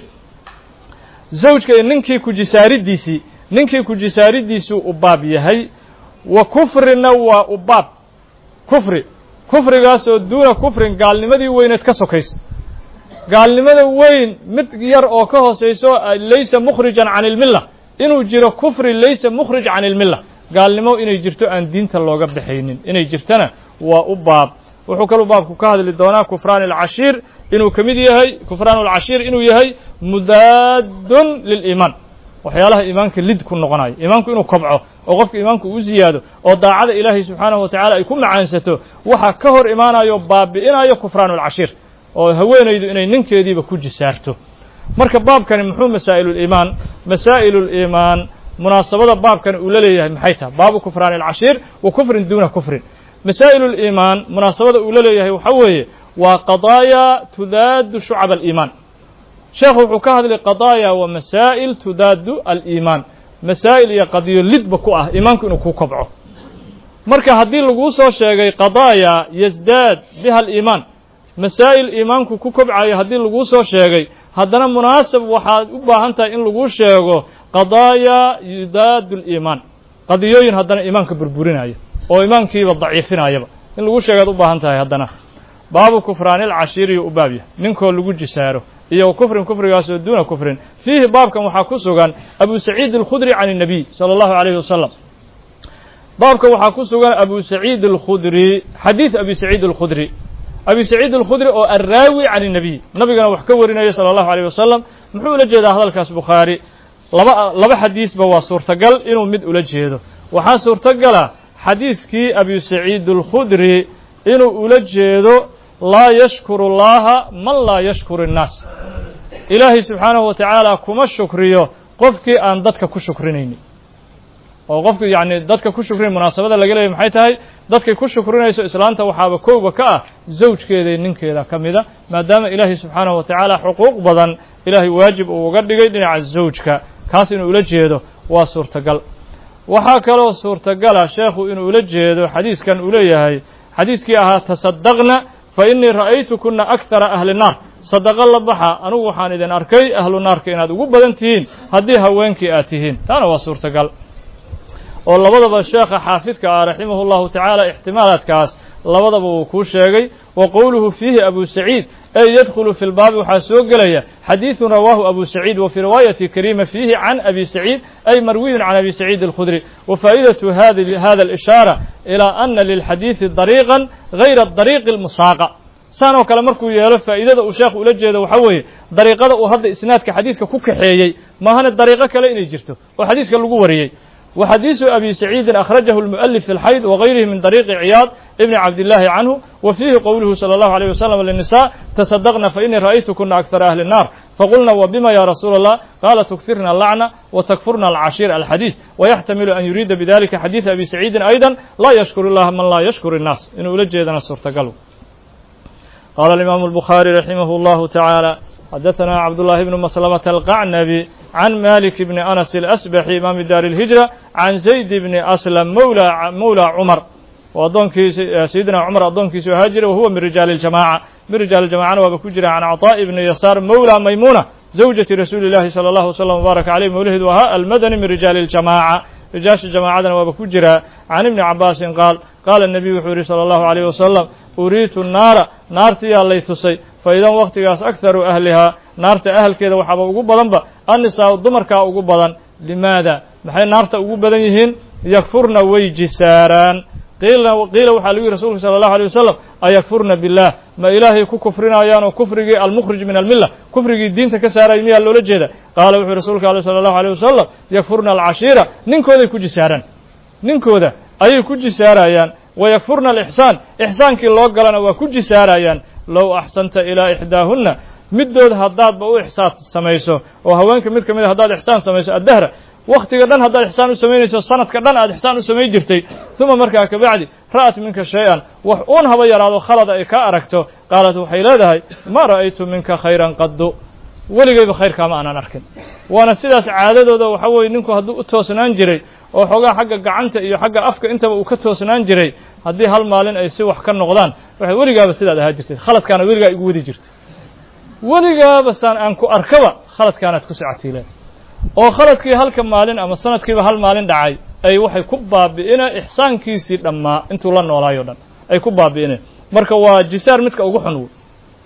Speaker 1: zawjka ninkii kujisaaridiisii ninkii kujisaaridiisuu u baab yahay wa kufrina waa u baab kufri kufrigaas oo duuna kufrin gaalnimadii weyneed ka sokaysa gaalnimada weyn mid yar oo ka hoosayso laysa mukhrijan can اlmila inuu jiro kufri laysa mukhrij can اlmila gaalnimo inay jirto aan diinta looga baxaynin inay jirtana waa u baab wuxuu kaluu baabku ka hadli doonaa kufraan alcashiir inuu ka mid yahay kufraan alcashiir inuu yahay mudaadun liliimaan waxyaalaha iimaanka lid ku noqonayo iimaanku inuu kobco oo qofka iimaanku u ziyaado oo daacada ilaahay subxaanahu wa tacala ay ku macaansato waxa ka hor imaanayo baabi'inayo kufraan alcashiir oo haweenaydu inay ninkeediiba ku jisaarto marka baabkani muxuu masaa'iluliimaan masaa'iluliimaan munaasabada baabkan uu la leeyahay maxay tahay baabu kufraani alcashiir wa kufrin duuna kufrin masaa'ilu liimaan munaasabada uu la leeyahay waxa weeye waa qadaaya tudaadu shucab aliimaan sheekhu wuxuu ka hadlay qadaaya wa masaa'il tudaadu aliimaan masaa'il iyo qadiyo lidba ku ah iimaanku inuu ku kobco marka haddii laguu soo sheegay qadaaya yasdaad biha aliimaan masaa'il iimaanku ku kobcayo haddii laguu soo sheegay haddana munaasab waxaad u baahan tahay in laguu sheego qadaaya yudaadu liimaan qadiyooyin haddana iimaanka burburinaya oo iimaankiiba daciifinayaba in lagu sheegaad u baahan tahay haddana baabu kufraani alcashiiriyu u baab yahay ninkoo lagu jisaaro iyo kufrin kufrigaasoo duuna kufrin fiihi baabkan waxaa ku sugan abu saciid alkhudri can الnabiy salى اllahu alayhi wasalam baabkan waxaa ku sugan abu saciid alkhudri xadiid abi saciid alkhudri abi saciid alkhudri oo arraawi can الnabiy nabigana wax ka warinaya salى اllahu alayh wasalam muxuu ula jeedaa hadalkaas bukhaari laba laba xadiisba waa suurtagal inuu mid ula jeedo waxaa suurtagala xadiiskii abi saciid alkhudri inuu ula jeedo laa yashkuru اllaha man laa yashkuru الnaas ilaahay subxaanahu wa tacaala kuma shukriyo qofkii aan dadka ku shukrinaynin oo qofki yacni dadka ku shukrin munaasabada laga leeyay maxay tahay dadkay ku shukrinayso islaanta waxaaba kowba ka ah zawjkeeday ninkeeda ka mida maadaama ilaahay subxaanahu wa tacaala xuquuq badan ilaahay waajib uu uga dhigay dhinaca zawjka kaas inuu ula jeedo waa suurtagal waxaa kaloo suurtagala sheekhu inuu ula jeedo xadiiskan uu leeyahay xadiiskii ahaa tasadaqna fa innii ra'aytukuna akthara ahli naar sadaqo la baxa anugu waxaan idin arkay ahlu naarka inaad ugu badan tihiin haddii haweenkii aad tihiin taana waa suurtagal oo labadaba sheekha xaafidka ah raximahu llahu tacaala ixtimaalaadkaas labadaba uu kuu sheegay wa qowluhu fiihi abu saciid ay yadkhulu fi lbaabi waxaa soo gelaya xadiidun rawaahu abu saciid wa fii riwaayati kariima fiihi can abi saciid ay marwiyun can abi saciid alkhudri wa faa'idatu hada alishaara ilaa ana lilxadiidi dariiqan gayra dariiqi almusaaqa saan oo kale markuu yeelo faa'iidada uu sheekhu ula jeedo waxaa weeye dariiqada uu hadda isnaadka xadiiska ku kaxeeyey maahane dariiqo kale inay jirto oo xadiiska lagu wariyey وxadيiث أbي سعيidi أخرجه المؤلف في الحيض وغيره من طريق عyاaض بن عبد الله عنه وفيه qwله صلى الله عليه وسلم للنساء تصدقna فإنii رأيتكنa أكثر أهل النار فقلنا وبma يا رسuل الله قال تكثرna اللعنة وتكفرna العشhير الحديث ويحتمل أن يريda بذلika xadيiث أبي سعيidi أيضا لا يشhكر اللh mن lا يشhكر الناس inuu ula jeedana suurtagal قال الإمام البخاري رحمه الله تعالى xdثna cبدالله بن مسلمة القعنبي عن مالك بن أنس الأسبحي إمام دار الهجرة عن زيد بن أسلم مولى مولى عمر وأdoonkii سيدنا عمر أdoonkiisu ahaa jira وهuوa من رجاaل الجماعة من رجاaل الجماعana waaba ku jira عن عطاء بن يسار مولى ميمونة زوجة رسuل اللhi صلى الله وسلم وبارك عليه mولheedu ahaa المدني من رجاaل الجماعة رiجaaشha جماعadana waaba ku jira عن iبن عabاس قاaل qاaل النبي wuxuu yihi صلى الله عليه وسلم أuriitu الناara naartiyaa lay tusay faidan waktigaas akharu ahlihaa naarta ahalkeeda waxaaba ugu badanba annisaau dumarkaa ugu badan limaada maxay naarta ugu badan yihiin yakfurna way jisaaraan qiila qiila waxaa lagu yihi rasuulka sala allahu alay wasalam ayakfurna billaah ma ilaahay ku kufrinayaan oo kufrigii almukhrij min almilla kufrigii diinta ka saaraya miyaa loola jeeda qaala wuxuu rasuulka ale sala allahu alيyh wasalam yakfurna alcashiira ninkooday ku jisaaraan ninkooda ayay ku jisaarayaan wayakfurna alixsaan ixsaankii loo galana waa ku jisaarayaan low axsanta ilaa ixdaahunna middood haddaadba u ixsaan samayso oo haweenka mid ka mid a haddaad ixsaan samayso addahra wakhtiga dhan haddaad ixsaan u samaynayso sanadka dhan aad ixsaan u samayn jirtay uma markaa kabacdi ra'at minka shay-an wax uun haba yaraado khalada ay ka aragto qaalat waxay leedahay ma ra'aytu minka khayran qaddu weligayba khayrkaama aanan arkin waana sidaas caadadooda waxa weeye ninku hadduu u toosnaan jiray oo xoogaa xagga gacanta iyo xagga afka intaba uu ka toosnaan jiray haddii hal maalin ay si wax ka noqdaan waxay weligaaba sidaad ahaa jirtay khaladkaana weligaa igu wadi jirtay weligaaba saan aan ku arkaba khaladkaanaad ku socatiileen oo khaladkii halka maalin ama sanadkiiba hal maalin dhacay ay waxay ku baabi'ineen ixsaankiisii dhammaa intuu la noolaayo dhan ay ku baabi'ineen marka waa jisaar midka ugu xun wey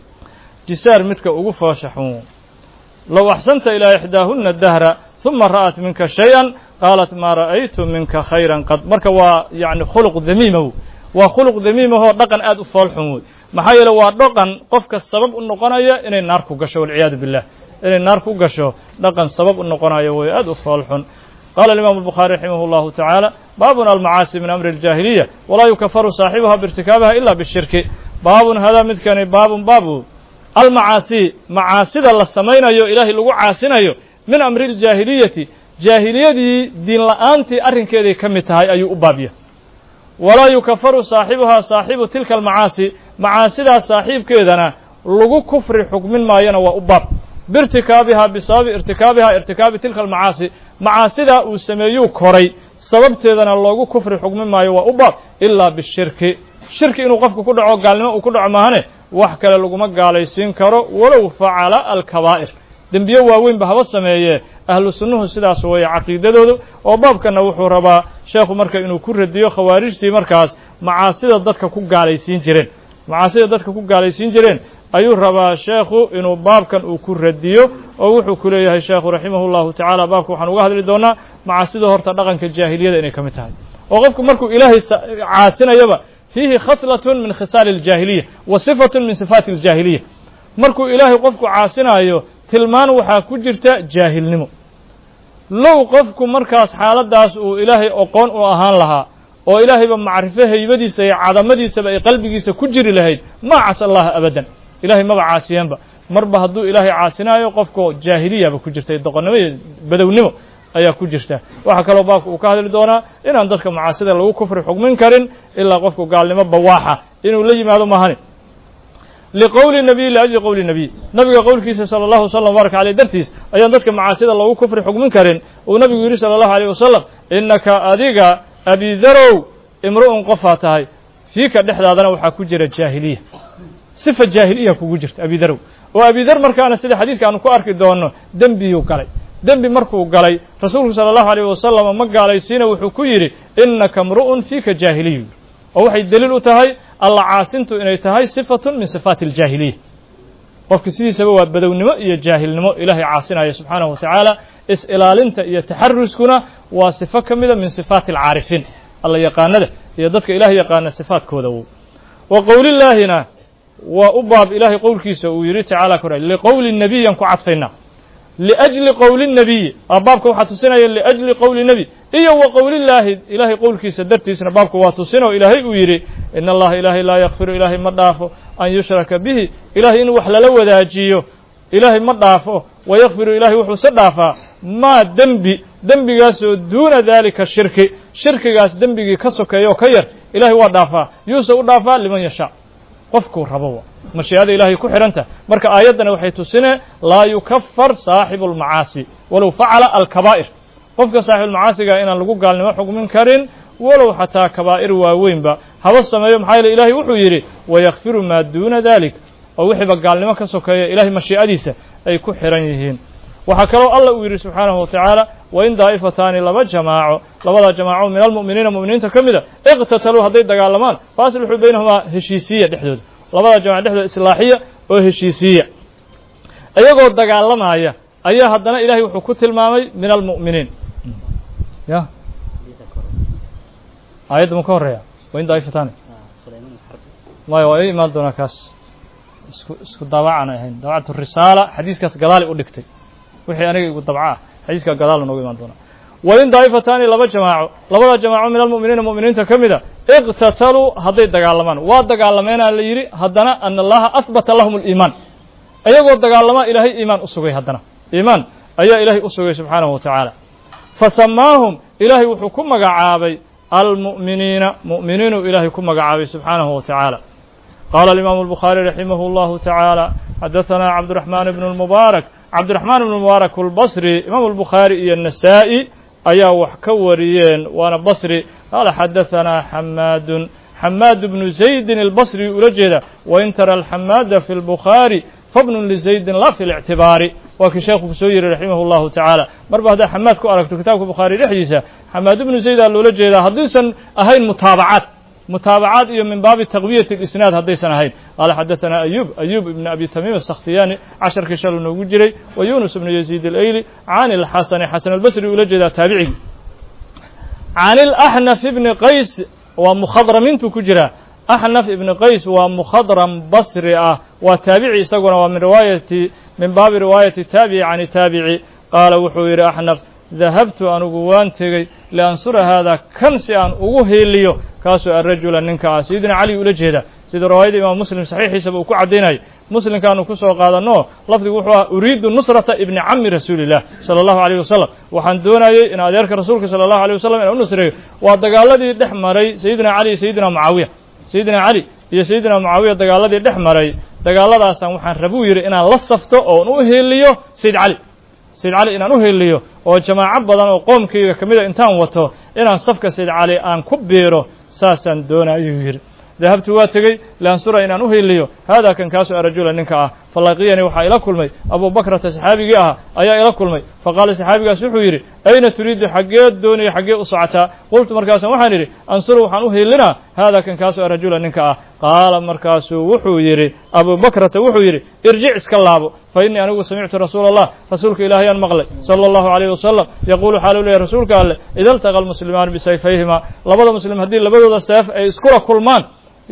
Speaker 1: jisaar midka ugu foosha xun wey low axsanta ilaa ixdaahuna dahra uma ra'at minka shay-an qaalat maa ra'aytu minka khayran qad marka waa yacni khuluq damiima wey waa khuluq damiimahoo dhaqan aad u fool xun wey maxaa yeele waa dhaqan qofka sabab u noqonaya inay naar ku gasho walciyaadu billah inay naar ku gasho dhaqan sabab u noqonayo way aad u fool xun qala الimam الbخarي raximah الlahu taعaalى baabun almacaasi min amri الjahiliya walaa yukafaru saaxibuha birtikaabiha ila bishirki baabun hadaa midkani baabun baabu almacaasi macaasida la samaynayo ilaahay lagu caasinayo min amri اljaahiliyati jaahiliyadii diin la'aantii arrinkeeday ka mid tahay ayuu u baabya walaa yukafaru saaxibuhaa saaxibu tilka almacaasi macaasidaas saaxiibkeedana lagu kufri xukmin maayona waa u baab biirtikaabihaa bisababi irtikaabihaa irtikaabi tilka almacaasi macaasidaa uu sameeyuu koray sababteedana loogu kufri xukmin maayo waa u baab ilaa bishirki shirki inuu qofku ku dhaco gaalnimo uu ku dhaco maahane wax kale laguma gaalaysiin karo walow facala alkabaa'ir dembiye waaweynba haba sameeyee ahlu sunnuhu sidaas weeye caqiidadoodu oo baabkanna wuxuu rabaa sheekhu marka inuu ku radiyo khawaarijtii markaas macaasida dadka ku gaalaysiin jireen macaasida dadka ku gaalaysiin jireen ayuu rabaa sheekhu inuu baabkan uu ku radiyo oo wuxuu ku leeyahay sheekhu raximah llahu tacaala baabka waxaan uga hadli doonaa macaasida horta dhaqanka jaahiliyada inay ka mid tahay oo qofku markuu ilaahay caasinayaba fiihi khaslatun min khisaali aljaahiliya wa sifatun min sifaati aljaahiliya markuu ilaahay qofku caasinaayo tilmaan waxaa ku jirta jaahilnimo low qofku markaas xaaladdaas uu ilaahay oqoon u ahaan lahaa oo ilaahayba macrifo haybadiisa iyo cadamadiisaba ay qalbigiisa ku jiri lahayd maa casa allaha abadan ilahay maba caasiyeenba marba hadduu ilaahay caasinaayo qofko jaahiliyaba ku jirta doqonnimo iyo badownimo ayaa ku jirta waxaa kaloo baabka uu ka hadli doonaa inaan dadka macaasida lagu kufri xugmin karin ilaa qofku gaalnimo bawaaxa inuu la yimaado mahani liqowli nabiy liajli qowli nabiy nabiga qowlkiisa sala allahu wasalam baaraka caleyh dartiis ayaan dadka macaasida loogu kufri xugmin karin uu nabigu yidhi sala allahu aleyh wasalam innaka adiga abidarow imru'un qofaa tahay fiika dhexdaadana waxaa ku jira jaahiliya sifa jaahiliya kugu jirta abidarow oo abidar markaana sida xadiiska aanu ku arki doonno dembiyuu galay dembi markuu galay rasuulku sala allahu aleyh wasalam ma gaalaysiina wuxuu ku yidhi innaka mru'un fiika jaahiliyu oo waxay deliil u tahay alla caasintu inay tahay sifatun min sifaati aljaahiliya qofki sidiisaba waa badownimo iyo jaahilnimo ilaahay caasinaya subxaanahu wa tacaala is-ilaalinta iyo taxaruskuna waa sifo ka mida min sifaati alcaarifiin alla yaqaanada iyo dadka ilaah yaqaana sifaadkooda wow wa qowlillaahina waa u baab ilaahay qowlkiisa uu yidhi tacaala kora liqowli nebiyan ku cadfaynaa liأjli qowli الnabiyi a baabka waxaa tusinaya liأjli qowli nebi iyo wa qowlillaahi ilaahay qowlkiisa dartiisna baabka waa tusin oo ilaahay uu yidhi in allaha ilaahay laa yakfiru ilaahay ma dhaafo an yushraka bihi ilahay in wax lala wadaajiyo ilaahay ma dhaafo wayakfiru ilahay wuxuuse dhaafaa maa dembi dembigaasoo duuna daalika shirki shirkigaas dembigii ka sokeeya oo ka yar ilahay waa dhaafaa yuuse u dhaafaa liman yashaa qofkuu rabo mashiicada ilaahay ku xidhanta marka aayaddana waxay tusine laa yukafar saaxibu almacaasi walow facala alkabaa'ir qofka saaxibulmacaasiga inaan lagu gaalnimo xugmin karin walow xataa kabaa'ir waaweynba haba sameeyo maxaa yeele ilahay wuxuu yidhi wayakfiru maa duuna dalik oo wixiiba gaalnimo ka sokeeya ilahay mashiicadiisa ay ku xidhan yihiin waxaa kaloo alla uu yidhi subxaanahu wa tacaala wain daa'ifataani laba jamaaco labada jamaaco min almu'miniina mu'miniinta ka mida iqtataluu hadday dagaalamaan fa aslixuu baynahumaa heshiisiya dhexdooda labada jamac dhexdooda islaaxiya oo heshiisiiya iyagoo dagaalamaya ayaa haddana ilahay wuxuu ku tilmaamay min almu'miniin ya aayadda mu ka horeeya wain daa'ifataani maya waa ii imaan doonaa kaas isku isku daabacaan ahayn daabacatu risaala xadiiskaas gadaali u dhigtay wixii aniga igu dabca ah xadiiska gadaal nooga imaan doonaa wain daa'ifataani laba jamaaco labada jamaaco min almu'miniina mu'miniinta ka mida iqtataluu hadday dagaalamaan waa dagaalameena la yidhi haddana ana allaha ahbata lahum aliimaan iyagoo dagaalama ilaahay iimaan u sugay haddana iimaan ayaa ilaahay u sugay subxaanahu wa tacaala fa samaahum ilaahay wuxuu ku magacaabay almu'miniina mu'miniinuu ilaahay ku magacaabay subxaanahu wa tacaala qaala alimaamu albukhaari raximahu allahu tacaala xadahanaa cabdiraxmaan ibnu lmubaarak cabdiraxmaan ibnu mubaarak albasri imaamu albukhaari iyo nasaa'i ayaa wax ka wariyeen waana basri qaala xadahanaa xamaadun xamaad bnu zaydin albasri ula jeeda wain tara alxamaada fi lbukhaari fabnun lizaydin la fi lictibaari waa kii sheekhu ku soo yiri raximah llahu tacaala marba haddaa xamaad ku aragto kitaabka bukhaari dhexdiisa xamaad ibnu zayd aa loola jeedaa haddiisan ahayn mutaabacaad mutaabacaad iyo min baabi taqwiyati اlisnaad haddaysan ahayn qaala xadaثanaa ayub ayub ibn abi tamiim asakhtiyaani casharkii shalu noogu jiray wa yunus ibnu yaziid alayli can ilxasani xasan albasri ula jeedaa taabicigi can ilaxnaf ibni qays waa mukhadramintu ku jira axnaf ibni qays waa mukhadram basri ah waa taabici isaguna waa min riwaayati min baabi riwaayati taabici can taabici qaala wuxuu yidhi axnaf dahabtu anugu waan tegey liansura haadaa kan si aan ugu hiiliyo kaasoo arajula ninka ah sayidina cali ula jeeda sida riwaayada imaam muslim saxiixiisaba uu ku caddaynayay muslimkaanu ku soo qaadanno lafdigu wuxuu ah uriidu nusrata ibni cami rasuulillah sala allahu alayh wasalam waxaan doonayey in adeerka rasuulka sala allahu alيh wasalam inaan u nusreeyo waa dagaaladii dhex maray sayidina cali iyo sayidina mucaawiya sayidina cali iyo sayidina mucaawiya dagaaladii dhex maray dagaaladaasaan waxaan rabuu yidhi inaan la safto oon u hiiliyo sayid cali sayid cali inaan u heliyo oo jamaaco badan oo qoomkayga ka mida intaan wato inaan safka sayid cali aan ku biiro saasaan doona ayuu yidhi dahabtu waa tegey liansura inaan u heliyo haadaa kan kaasoo arajula ninka ah falaqiyanii waxaa ila kulmay abuu bakrata saxaabigii ahaa ayaa ila kulmay faqaala saxaabigaas wuxuu yidhi ayna turiidu xaggeed doonaya xaggee u socotaa qultu markaasaan waxaan idhi ansuru waxaan u helinaa haadaa kan kaasoo arajula ninka ah qaala markaasuu wuxuu yidhi abuu bakrata wuxuu yidhi irjic iska laabo fa innii anigu samictu rasuula allah rasuulka ilaahayaan maqlay sala allahu alayh wasalam yaquulu xaalu leeyahy rasuulka alleh ida altaqa almuslimaani bisayfayhima labada muslim haddii labadooda seef ay iskula kulmaan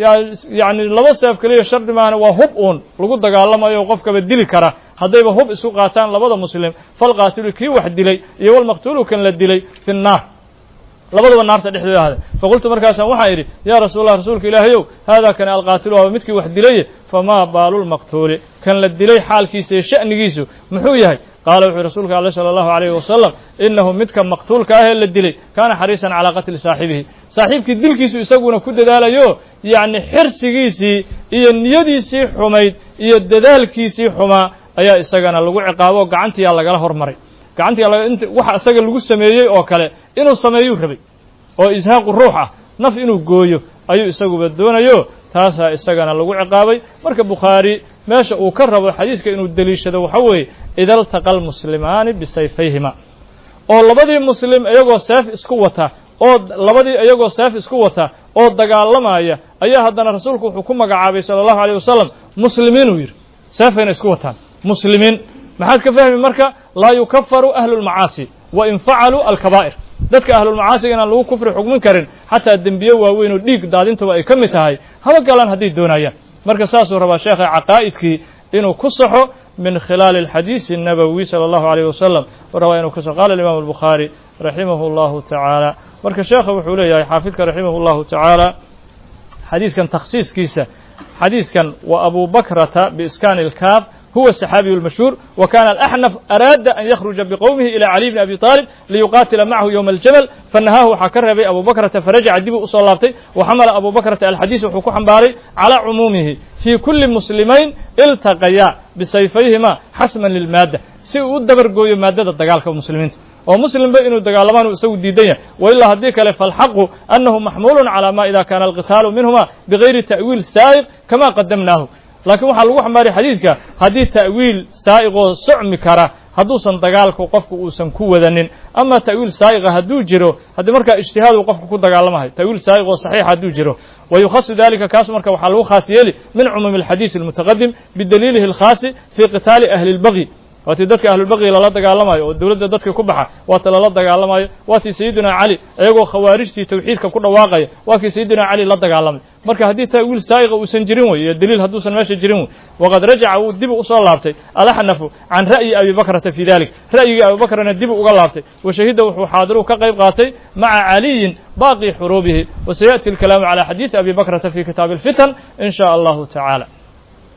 Speaker 1: yacni laba seef keliya shardi maahane waa hub uun lagu dagaalamayo qofkaba dili kara haddayba hub isu qaataan labada muslim falqaatilu kii wax dilay iyo walmaqtuulu kan la dilay fi nnaar labadaba naarta dhexdooda ahade faqultu markaasaan waxaan idhi yaa rasuulallah rasuulka ilaahayow haadaa kani alqaatilu waaba midkii wax dilaye famaa baalu lmaqtuuli kan la dilay xaalkiisa iyo sha'nigiisu muxuu yahay qaala wuxuu rasuulka alle sala allahu alayhi wasalam innahu midka maqtuulka ah ee la dilay kaana xariisan calaa qatli saaxibihi saaxiibkii dilkiisu isaguna ku dadaalayo yacni xirsigiisii iyo niyadiisii xumayd iyo dadaalkiisii xumaa ayaa isagana lagu ciqaabo gacantiyaa lagala hormaray gacantiyaa waxa isaga lagu sameeyey oo kale inuu sameeyuu rabay oo ishaaqu ruux ah naf inuu gooyo ayuu isaguba doonayo taasaa isagana lagu ciqaabay marka bukhaari meesha uu ka rabo xadiiska inuu deliishado waxa weeye ida altaqa almuslimaani bisayfayhima oo labadii muslim iyagoo seef isku wata oo labadii iyagoo seef isku wata oo dagaalamaya ayaa haddana rasuulku wuxuu ku magacaabay sala allahu alayh wasalam muslimiin uu yidhi seefayna isku wataan muslimiin maxaad ka fahmi marka laa yukafaru ahlu lmacaasi wa in facaluu alkabaa'ir dadka ahlulmacaasiga inaan lagu kufri xugmin karin xataa dembiye waaweyn oo dhiig daadintuba ay ka mid tahay haba galaan hadday doonayaan marka saasuu rabaa sheekha caqaa'idkii inuu ku saxo min khilaali alxadiisi الnabowi salى allahu alayh wasalam u rabaa inuu kuso qala imam albukhaari raximah اllahu tacaala marka sheekha wuxuu leeyahay xaafidka raximah اllahu tacaala xadiiskan takhsiiskiisa xadiiskan wa abu bakrata biiskaani اlkaaf هو الصحابي المشهور وكان الأحنف أراد أن يخرج بقومه إلى علي بن أبي طالب ليقاتل معه يوم الجمل فنهاه حكر بي أبو بكرة فرجع دب أصلابتي وحمل أبو بكرة الحديث وحكو حنباري على عمومه في كل مسلمين التقيا بسيفيهما حسما للمادة si u dabar gooyo maadada dagaalka muslimiinta oo muslimba inuu dagaalamaan isagu diidan yahay wa ilaa haddii kale falxaqu annahu maxmuulun calaa ma ida kaana alqitaalu minhuma bigayri ta'wiil saa'iq kama qadamnaahu laakiin waxaa lagu xambaariya xadiiska haddii ta'wiil saa'iqoo socmi kara hadduusan dagaalku qofku uusan ku wadanin ama ta'wiil saa'iqa hadduu jiro haddii markaa ijtihaadu qofku ku dagaalamahay ta'wiil saa'iq oo saxiix hadduu jiro wa yukhasu dalika kaas marka waxaa lagu khaas yeeli min cumuumi alxadiisi almutaqadim bidaliilihi alkhaasi fii qitaali ahli اlbagyi waatii dadka ahlulbaqyi lala dagaalamayo oo dowladda dadka ku baxa waata lala dagaalamayo waatii sayidina cali iyagoo khawaarijtii tawxiidka ku dhawaaqaya waa kii sayidina cali la dagaalamay marka haddii ta'wiil saa'iqa uusan jirin wey iyo daliil hadduusan meesha jirin wey waqad rajaca wuu dib usoo laabtay alaxnafu can ra'yi abi bakrata fi dalik ra'yigii abi bakrana dib uga laabtay wa shahida wuxuu xaadiru ka qayb qaatay maca caliyin baaqi xuruubihi wa sayaأti alkalaamu calى xadiidi abi bakrata fi kitaabi اlfitan in sha allahu tacaala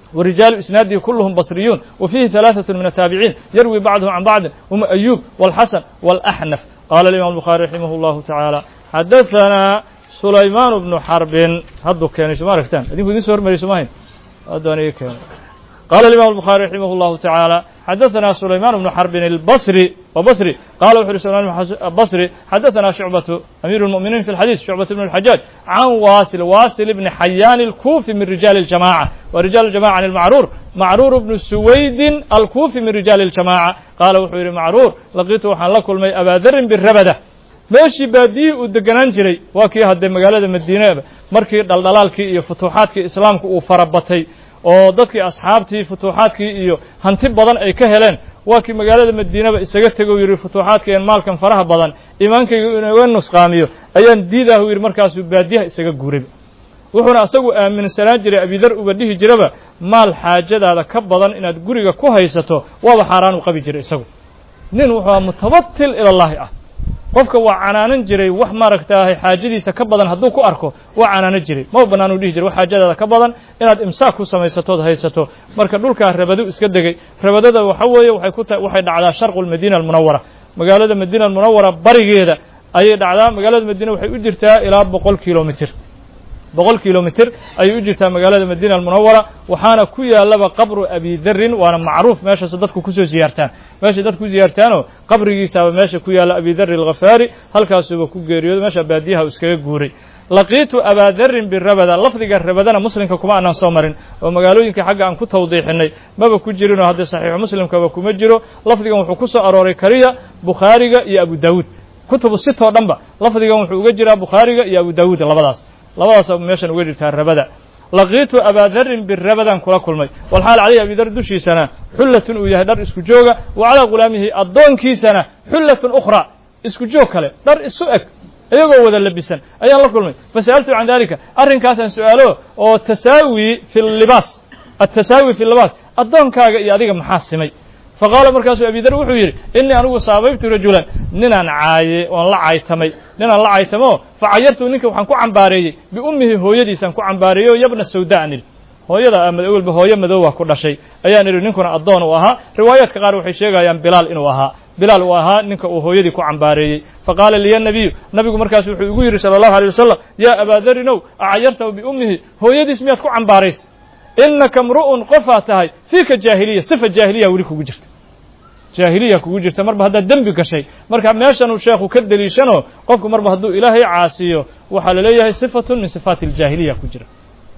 Speaker 1: ورجال إسناده كلهم بصريون وفيه ثلاثة من التابعين يروي بعضهم عن بعض هم أيوب والحسن والأحنف قال الإمام البخاري رحمه الله تعالى حدثنا سليمان بن حرب هدو كان ما رفتان أدين كدين سور مري سماهين أدوني كان قال الإمام البخاري رحمه الله تعالى حدثنا سليمان بن حرب البصري وبصري قال وحر سليمان البصري حدثنا شعبة أمير المؤمنين في الحديث شعبة بن الحجاج عن واصل واصل بن حيان الكوفي من رجال الجماعة ورجال الجماعة عن المعرور معرور بن سويد الكوفي من رجال الجماعة قال وحر معرور لقيته وحن لكل مي أبا ذر بالربدة meeshii baadiyii uu deganaan jiray waa kii haddee magaalada madiineba markii dhaldhalaalkii iyo futuuxaadkii islaamka uu farabatay oo dadkii asxaabtii futuuxaadkii iyo hanti badan ay ka heleen waa kii magaalada madiinaba isaga tego yidhi futuuxaadkeen maalkan faraha badan iimaankayga inuga nusqaamiyo ayaan diidahu yidhi markaasuu baadiyaha isaga guurayba wuxuuna asagu aaminsanaan jiray abidar uba dhihi jiraba maal xaajadaada ka badan inaad guriga ku haysato waaba xaaraan u qabi jiray isagu nin wuxuu aha mutabatil ilallaahi ah qofka waa canaanan jiray wax maaragtaahay xaajadiisa ka badan hadduu ku arko waa canaanan jiray ma bannaan uu dhihi jiray wax xaajadaada ka badan inaad imsaak ku samaysatood haysato marka dhulkaa rabadu iska degay rabadada waxa weeye waxay ku tahay waxay dhacdaa sharqu lmadiina almunawara magaalada madiina almunawara barigeeda ayay dhacdaa magaalada madiina waxay u jirtaa ilaa boqol kilomitr boqol kilomitr ayay u jirtaa magaalada madiina almunawara waxaana ku yaalaba qabru abi darin waana macruuf meeshaas dadku kusoo ziyaartaan meeshay dadku ku ziyaartaanoo qabrigiisaaba meesha ku yaalla abi dari alkhafaari halkaasuba ku geeriyooda meesha baadiyaha uu iskaga guuray laqiitu abaa darin birabada lafdiga rabadana muslimka kuma aanan soo marin oo magaalooyinka xagga aan ku tawdiixinay maba ku jirinoo haddee saxiixu muslimkaba kuma jiro lafdigan wuxuu ku soo arooray kaliya bukhaariga iyo abu daawuud kutubu sitoo dhanba lafdigan wuxuu uga jiraa bukhaariga iyo abu daawuud labadaas labadaas meeshan uga jirtaa rabada laqiitu abaa darin birabadan kula kulmay walxaal calayhi abidar dushiisana xullatun uu yahay dhar isku jooga wa calaa ghulaamihi addoonkiisana xullatun ukhraa isku joog kale dhar isu eg iyagoo wada labisan ayaan la kulmay fasa'altu can dalika arrinkaasaan su-aalo oo tasaawi fi libaas atasaawi fi libaas addoonkaaga iyo adiga maxaa simay faqaala markaasuu abidar wuxuu yidhi innii anigu saabaybtu rajulan ninaan caaye oon la caytamay ninaan la caytamo facayartu ninka waxaan ku cambaareeyey biummihi hooyadiisaan ku cambaareeyey oo yabna sawda an idhi hooyada awelba hooyo madowah ku dhashay ayaan idhi ninkuna addoon uu ahaa riwaayaadka qaar waxay sheegayaan bilaal inuu ahaa bilaal uu ahaa ninka uu hooyadii ku cambaareeyey faqaala liya nabiyu nabigu markaas wuxuu igu yidhi sala allahu alay wasalam yaa abaa darinow acayartahu biummihi hooyadiis miyaad ku cambaaraysa inaka mru'un qofaa tahay fiika jaahiliya sifa jaahiliya weli kugu jirta jaahiliya kugu jirta marba haddaad dembi gashay marka meeshanuu sheekhu ka deliishano qofku marba hadduu ilaahay caasiyo waxaa la leeyahay sifatun min sifaati aljaahiliya ku jira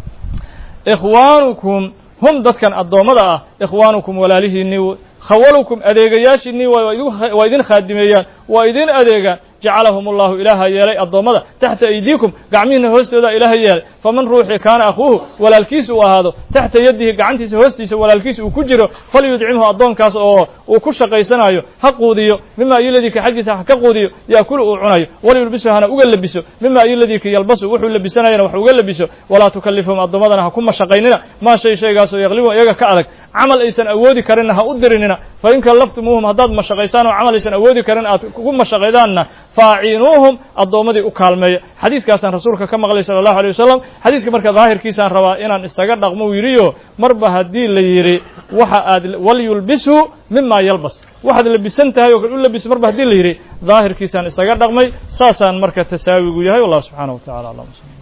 Speaker 1: ikhwaanukum hum dadkan addoommada ah ikhwaanukum walaalihiinii khawalukum adeegayaashiinii waa idin khaadimeeyaan waa idin adeegaan jacalahum allahu ilaaha yeelay addoommada taxta aydiikum gacmihiina hoostooda ilaaha yeelay faman ruuxii kaana akhuuhu walaalkiisa uu ahaado taxta yadihi gacantiisa hoostiisa walaalkiisa uu ku jiro falyudcimhu addoonkaas oo uu ku shaqaysanayo ha quudiyo mima ayoladika xaggiisa ha ka quudiyo yaakulu uu cunayo walyulbisu hana uga labiso mima ayoladika yalbasu wuxuu labisanayana wax uga labiso walaa tukalifhum addoommadana ha ku mashaqaynina maa shay shaygaasoo yaqlibun iyaga ka adag camal aysan awoodi karinna ha u dirinina fa in kallaftumuuhum haddaad mashaqaysaan oo camal aysan awoodi karin aad ugu mashaqaydaanna faaciinuuhum addoommadii u kaalmeeya xadiiskaasaan rasuulka ka maqlay sala allahu alay wasalam xadiiska marka daahirkiisaan rabaa inaan isaga dhaqmo u yidhiyo marba haddii la yidhi waxa aad walyulbisu mima yalbas waxaad labisan tahay oo kale u labis marba haddii la yidhi daahirkiisaan isaga dhaqmay saasaan marka tasaawigu yahay wallahu subxaana wa tacala alam